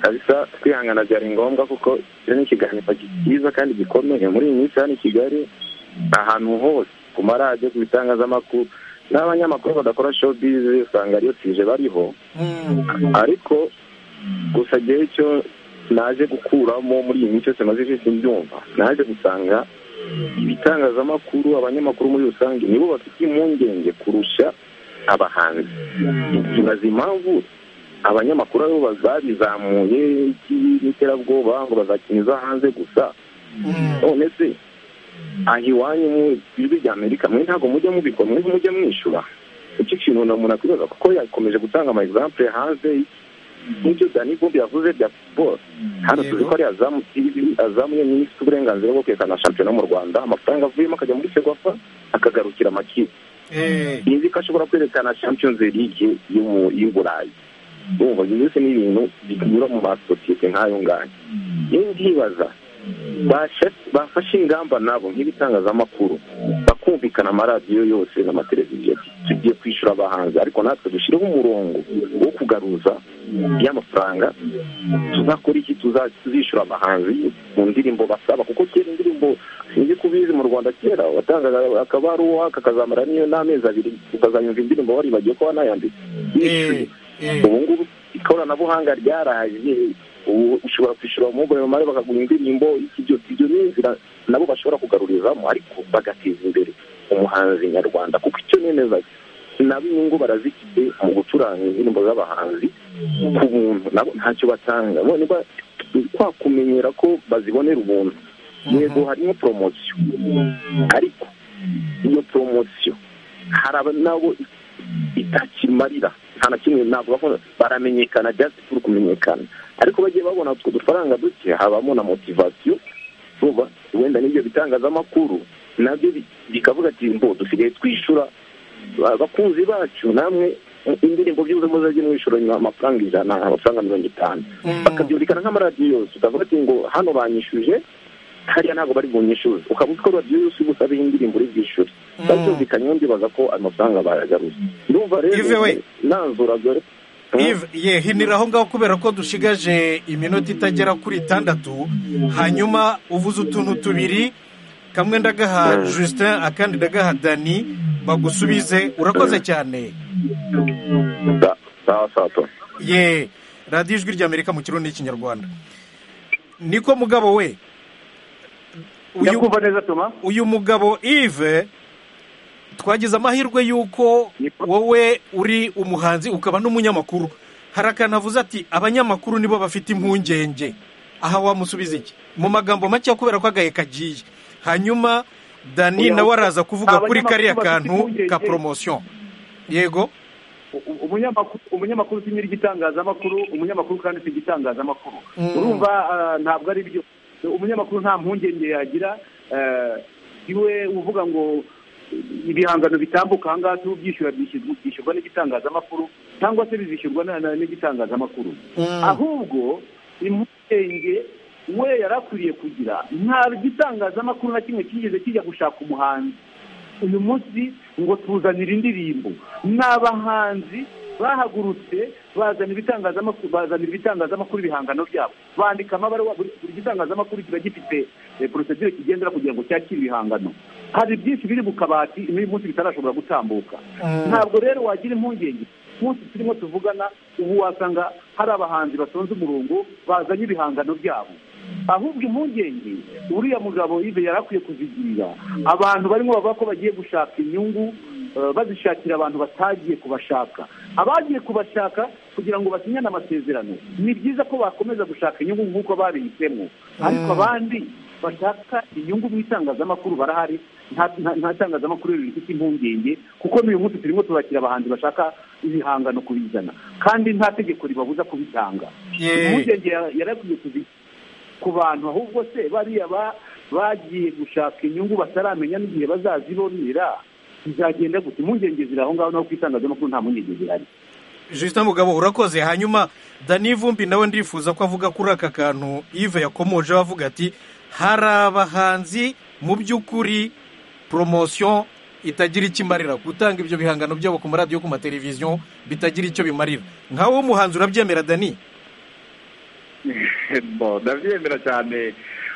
kabisa kwihangana byari ngombwa kuko icyo ni ikiganiro cyiza kandi gikomeye muri iyi minsi hano i kigali ahantu hose ku maradiyo ku bitangazamakuru n'abanyamakuru badakora showbiz usanga ariyo tije bariho ariko gusa igihe cyo naje gukuramo muri iyi minsi yose maze iminsi mbyumva naje gusanga ibitangazamakuru abanyamakuru muri rusange nibo bafite impungenge kurusha abahanzi tubaza impamvu abanyamakuru aribo bazabizamuye n'iterabwoba ngo bazakiniza hanze gusa none se aha iwanyu mu ijwi rya amerika mwe ntabwo mujya mubikora mwe mujya mwishyura icyo kintu umuntu akwibaza kuko yakomeje gutanga amayizampure hanze nk'ibyo dani vumbi yavuze bya futuboro hano tuzi ko ari azamu azamu yonyine ifite uburenganzira bwo kwerekana shampiyona mu rwanda amafaranga avuyemo akajya muri segwafa akagarukira amakipe izi ko ashobora kwerekana shampiyonzi ligue y'u burayi urumva ibyo byose ni ibintu binyura mu masosiyete nk'ayo ngayo rero ndibaza bafashe ingamba nabo nk'ibitangazamakuru bakumvikana amaradiyo yose n'amateleviziyo tugiye kwishyura abahanzi ariko natwe dushyireho umurongo wo kugaruza y'amafaranga tuzakora iki tuzishyura abahanzi mu ndirimbo basaba kuko kera indirimbo sinzi ko ubizi mu rwanda kera watangaga akaba ari uwaka akazamara n'iyo n'amezi abiri ukazayumva indirimbo waribagiwe ko wanayanditse ubu ngubu ikoranabuhanga ryaraje ubu ushobora kwishyura umugore mare bakaguha indirimbo ibyo ibyo ni inzira nabo bashobora kugarurizamo ariko bagateza imbere umuhanzi nyarwanda kuko icyo nemeza nabo inyungu barazifite mu gucuranga indirimbo z'abahanzi ku buntu nabo ntacyo batanga niba kwa kumenyera ko bazibonera ubuntu yego harimo poromosiyo ariko iyo poromosiyo hari nabo itakimarira nta na kimwe ntabwo baramenyekana just turi kumenyekana ariko bagiye babona utwo dufaranga duke habamo na motivasiyo vuba wenda n'ibyo bitangazamakuru nabyo bikavuga ati mbo dusigaye twishyura abakunzi bacu namwe indirimbo byose muzajya mwishyura amafaranga ijana amafaranga mirongo itanu bakabyumvikana nk'amaradiyo yose ukavuga ati ngo hano banyishyuje hariya ntabwo bari bunyishyuze ukaba uziko radiyo yose ubusabeho indirimbo uri bwishyure babyumvikanye ndibaza ko ayo mafaranga bayagaruza urumva rero nanzura dore ye hinira aho ngaho kubera ko dushigaje iminota itagera kuri itandatu hanyuma uvuze utuntu tubiri kamwe ndagaha Justin akandi ndagaha dani bagusubize urakoze cyane ye radiyo ijwi ry'amerika mu kirundi n'ikinyarwanda niko mugabo we uyu mugabo ive twagize amahirwe y'uko wowe uri umuhanzi ukaba n'umunyamakuru hari akantu avuze ati abanyamakuru nibo bafite impungenge aha wamusubiza iki mu magambo make kubera ko agahe kagiye hanyuma dani nawe araza kuvuga kuri kariya kantu ka poromosiyo yego umunyamakuru usinyira igitangazamakuru umunyamakuru kandi si igitangazamakuru urumva ntabwo ari byo umunyamakuru nta mpungenge yagira iwe uvuga ngo ibihangano bitambuka aha ngaha tubyishyura byishyurwa n'igitangazamakuru cyangwa se bizishyurwa n'igitangazamakuru ahubwo impungenge we yari akwiriye kugira nta gitangazamakuru na kimwe kigeze kijya gushaka umuhanzi uyu munsi ngo tuzanire indirimbo ni abahanzi bahagurutse bazana ibitangazamakuru bazanira ibitangazamakuru ibihangano byabo bandika amabaruwa buri gitangazamakuru kiba gifite porosedire kigendera kugira ngo cyakire ibihangano hari byinshi biri mu kabati n'uyu munsi bitarashobora gutambuka ntabwo rero wagira impungenge munsi turimo tuvugana ubu wasanga hari abahanzi batonze umurongo bazanye ibihangano byabo ahubwo impungenge uriya mugabo yari yarakwiye kuzigirira abantu barimo bavuga ko bagiye gushaka inyungu bazishakira abantu batagiye kubashaka abagiye kubashaka kugira ngo basinyane amasezerano ni byiza ko bakomeza gushaka inyungu nk'uko babihisemo ariko abandi bashaka inyungu mu itangazamakuru barahari nta tangazamakuru rero rifite impungenge kuko n'uyu munsi turimo turakira abahanzi bashaka ibihangano kubizana kandi nta tegeko ribabuza kubitanga impungenge yarakwiye kubizana ku bantu ahubwo se bariya bagiye gushaka inyungu bataramenya n'igihe bazazibonera bizagenda gute impungenge ziri aho ngaho naho ku itangazamakuru nta mpungenge zihari jisita mugabo urakoze hanyuma dani vumbi nawe ndifuza ko avuga kuri aka kantu ive yakomoje avuga ati hari abahanzi mu by'ukuri poromosiyo itagira icyo imarira gutanga ibyo bihangano byabo ku maradiyo ku mateleviziyo bitagira icyo bimarira nkawe w'umuhanzi urabyemera dani ndabyemera cyane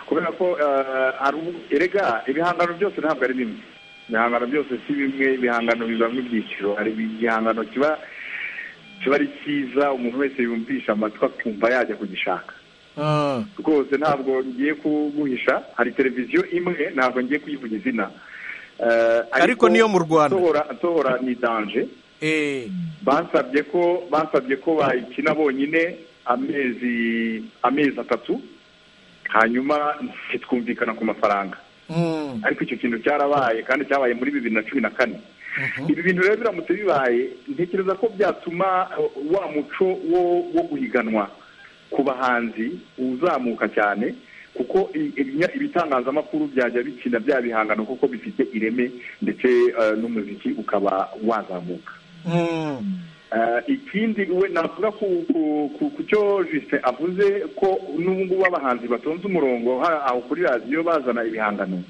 kubera ko erega ibihangano byose ntabwo ari bimwe ibihangano byose si bimwe ibihangano bibamo ibyiciro hari igihangano kiba kiba ari cyiza umuntu wese yumvisha amatwi akumva yajya kugishaka rwose ntabwo ngiye kuguhisha hari televiziyo imwe ntabwo ngiye kuyivuga izina Eh, Ariko niyo mu Rwanda. nsohora nsohora ni danje Eh, bansabye ko bansabye ko bayikina bonyine amezi amezi atatu hanyuma ntitwumvikana ku mafaranga mm, ariko icyo kintu cyarabaye kandi cyabaye muri bibiri na cumi na kane ibi bintu rero biramutse bibaye ntekereza ko byatuma uh, wa muco wo wo guhiganwa ku bahanzi uzamuka cyane kuko i- ibinya- ibitangazamakuru byajya bikina bya bihangano kuko bifite ireme ndetse uh, n'umuziki ukaba wazamuka mm. Eh, ikindi we navuga ku ku- ku- ku cyo jisite avuze ko n'ubu ngubu abahanzi batonze umurongo ha- aho kuri radiyo bazana ibihangano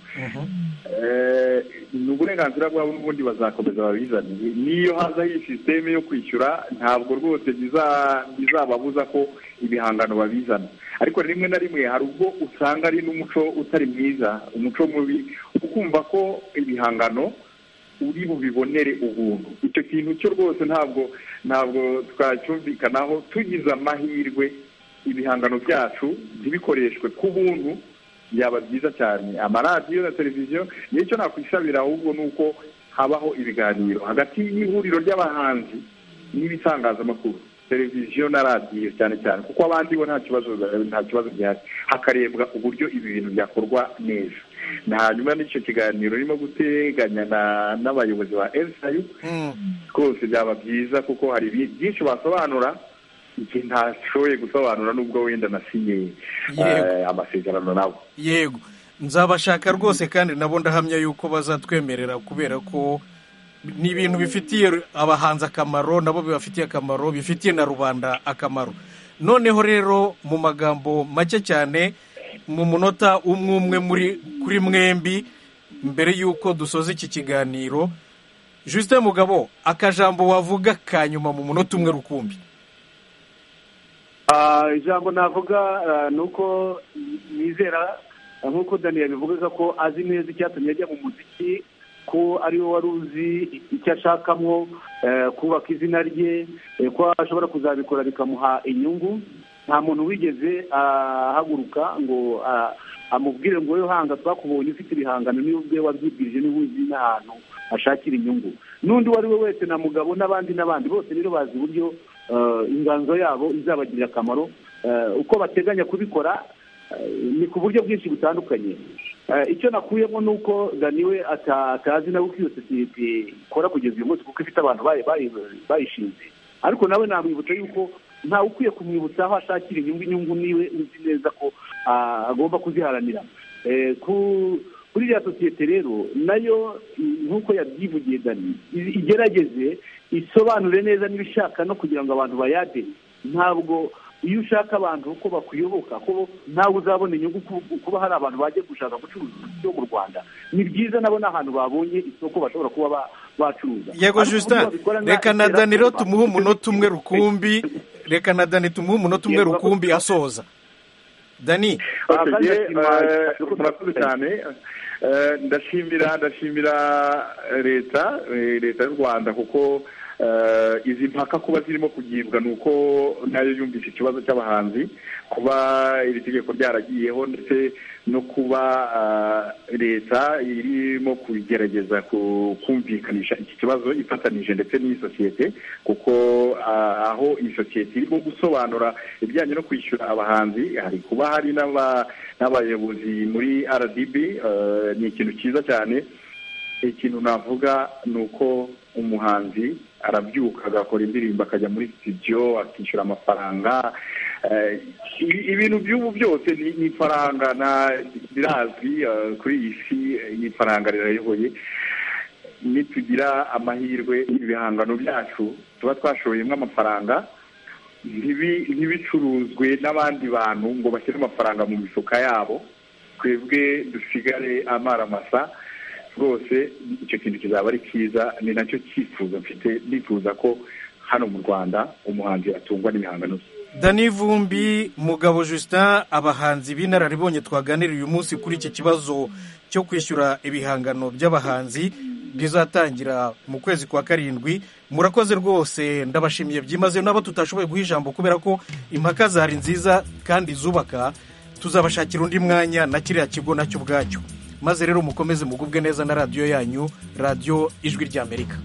Eh, ni uburenganzira bwabo n'ubundi bazakomeza babizane niyo hazaho iyi sisiteme yo kwishyura ntabwo rwose biza- bizababuza ko ibihangano babizana ariko rimwe na rimwe hari ubwo usanga ari n'umuco utari mwiza umuco mubi ukumva ko ibihangano uri bubibonere ubuntu icyo kintu cyo rwose ntabwo ntabwo twacyumvikanaho tugize amahirwe ibihangano byacu ntibikoreshwe ku buntu byaba byiza cyane amaradiyo na televiziyo nicyo nakwisabira ahubwo ni uko habaho ibiganiro hagati y'ihuriro ry'abahanzi n'ibitangazamakuru televiziyo na radiyo cyane cyane kuko abandi bo nta kibazo nta kibazo gihari hakarebwa uburyo ibi bintu byakorwa neza na hanyuma n'icyo kiganiro urimo guteganya na- n'abayobozi ba elsayu rwose byaba byiza kuko hari bi- byinshi basobanura igihe ntashoboye gusobanura n'ubwo wenda nasinye Yego. eh, amasezerano nabo yego nzabashaka rwose kandi nabo ndahamya yuko bazatwemerera kubera ko ni ibintu bifitiye abahanzi akamaro nabo bibafitiye akamaro bifitiye na rubanda akamaro noneho rero mu magambo make cyane mu munota umwe umwe muri kuri mwembi mbere y'uko dusoza iki kiganiro jusite mugabo akajambo wavuga ka nyuma mu munota umwe rukumbi Ah, ijambo navuga ah, ni uko nizera ah, nk'uko dani yabivugaga ko azi neza icyatumye ajya mu muziki ko ariwe wari uzi icyo ashakamwo eh, kubaka izina rye eh, ko ashobora kuzabikora bikamuha inyungu nta muntu wigeze ahaguruka ngo ah, amubwire ngo wowe hanga twakubonye ufite ibihangano niwe ubwe wabyibwirije niwe uzi n'ahantu ashakira inyungu n'undi uwo ari we wese na mugabo n'abandi n'abandi bose rero bazi uburyo eh, inganzo yabo izabagirira akamaro eh, uko bateganya kubikora eh, ni ku buryo bwinshi butandukanye Eh, icyo nakuyemo ni uko daniwe ata- atazi nawe uko iyo sosiyete ikora kugeza uyu munsi kuko ifite abantu bayi- bayi- bayishinze ariko nawe namwibutsa yuko ntawe ukwiye kumwibutsa aho ashakira inyungu inyungu niwe uzi neza ko ah, agomba kuziharanira Eh, ku- kuri iriya sosiyete rero nayo mm, nk'uko yabyivugiye dani i- igerageze isobanure neza n'ibishaka no kugira ngo abantu bayade ntabwo iyo ushaka abantu uko bakuyoboka ko ntawe uzabona inyungu ku- kuba hari abantu bajya gushaka gucuruza imiti yo mu rwanda ni byiza nabo ni ahantu babonye isoko bashobora kuba ba- bacuruza yego Ariko justin uburyo babikora nka reka na dani rero iterabwoba, tumuhe umunota umwe rukumbi reka na dani tumuhe umunota umwe Yego. rukumbi asoza dani Okay, Kandi ye, ndashima- eh, ndashima- murakoze cyane Eh, ndashimira ndashimira leta eh, leta y'u rwanda kuko eh, izi mpaka kuba zirimo kugibwa ni uko nayo yumvise ikibazo cy'abahanzi kuba iri tegeko ryaragiyeho ndetse no kuba eh, leta irimo kugerageza ku- kumvikanisha iki kibazo ifatanije ndetse n'iyi sosiyete kuko ah, aho iyi sosiyete irimo gusobanura ibijyanye no kwishyura abahanzi hari kuba hari n'aba- n'abayobozi muri rdb eh, ni ikintu cyiza cyane ikintu navuga ni uko umuhanzi arabyuka agakora indirimbo akajya muri studio akishyura amafaranga Eh, ibi- ibintu by'ubu byose ni ni ifaranga na- birazwi eh, kuri iyi si eh, ni ifaranga rirayoboye nitugira amahirwe ibihangano byacu tuba twashoyemo amafaranga ntibi- ntibicuruzwe n'abandi bantu ngo bashyire amafaranga mu mifuka yabo twebwe dusigare amaramasa rwose icyo kintu kizaba ari cyiza ni nacyo cyifuzo mfite nifuza ko hano mu rwanda umuhanzi atungwa n'ibihangano bye dani vumbi mugabo justin abahanzi b'inararibonye twaganiriye uyu munsi kuri iki kibazo cyo kwishyura ibihangano by'abahanzi rizatangira mu kwezi kwa karindwi murakoze rwose ndabashimiye byimazeyo n'abo tutashoboye guha ijambo kubera ko impaka zari nziza kandi zubaka tuzabashakira undi mwanya na kiriya kigo nacyo ubwacyo maze rero mukomeze mugubwe neza na radiyo yanyu radiyo ijwi ry'amerika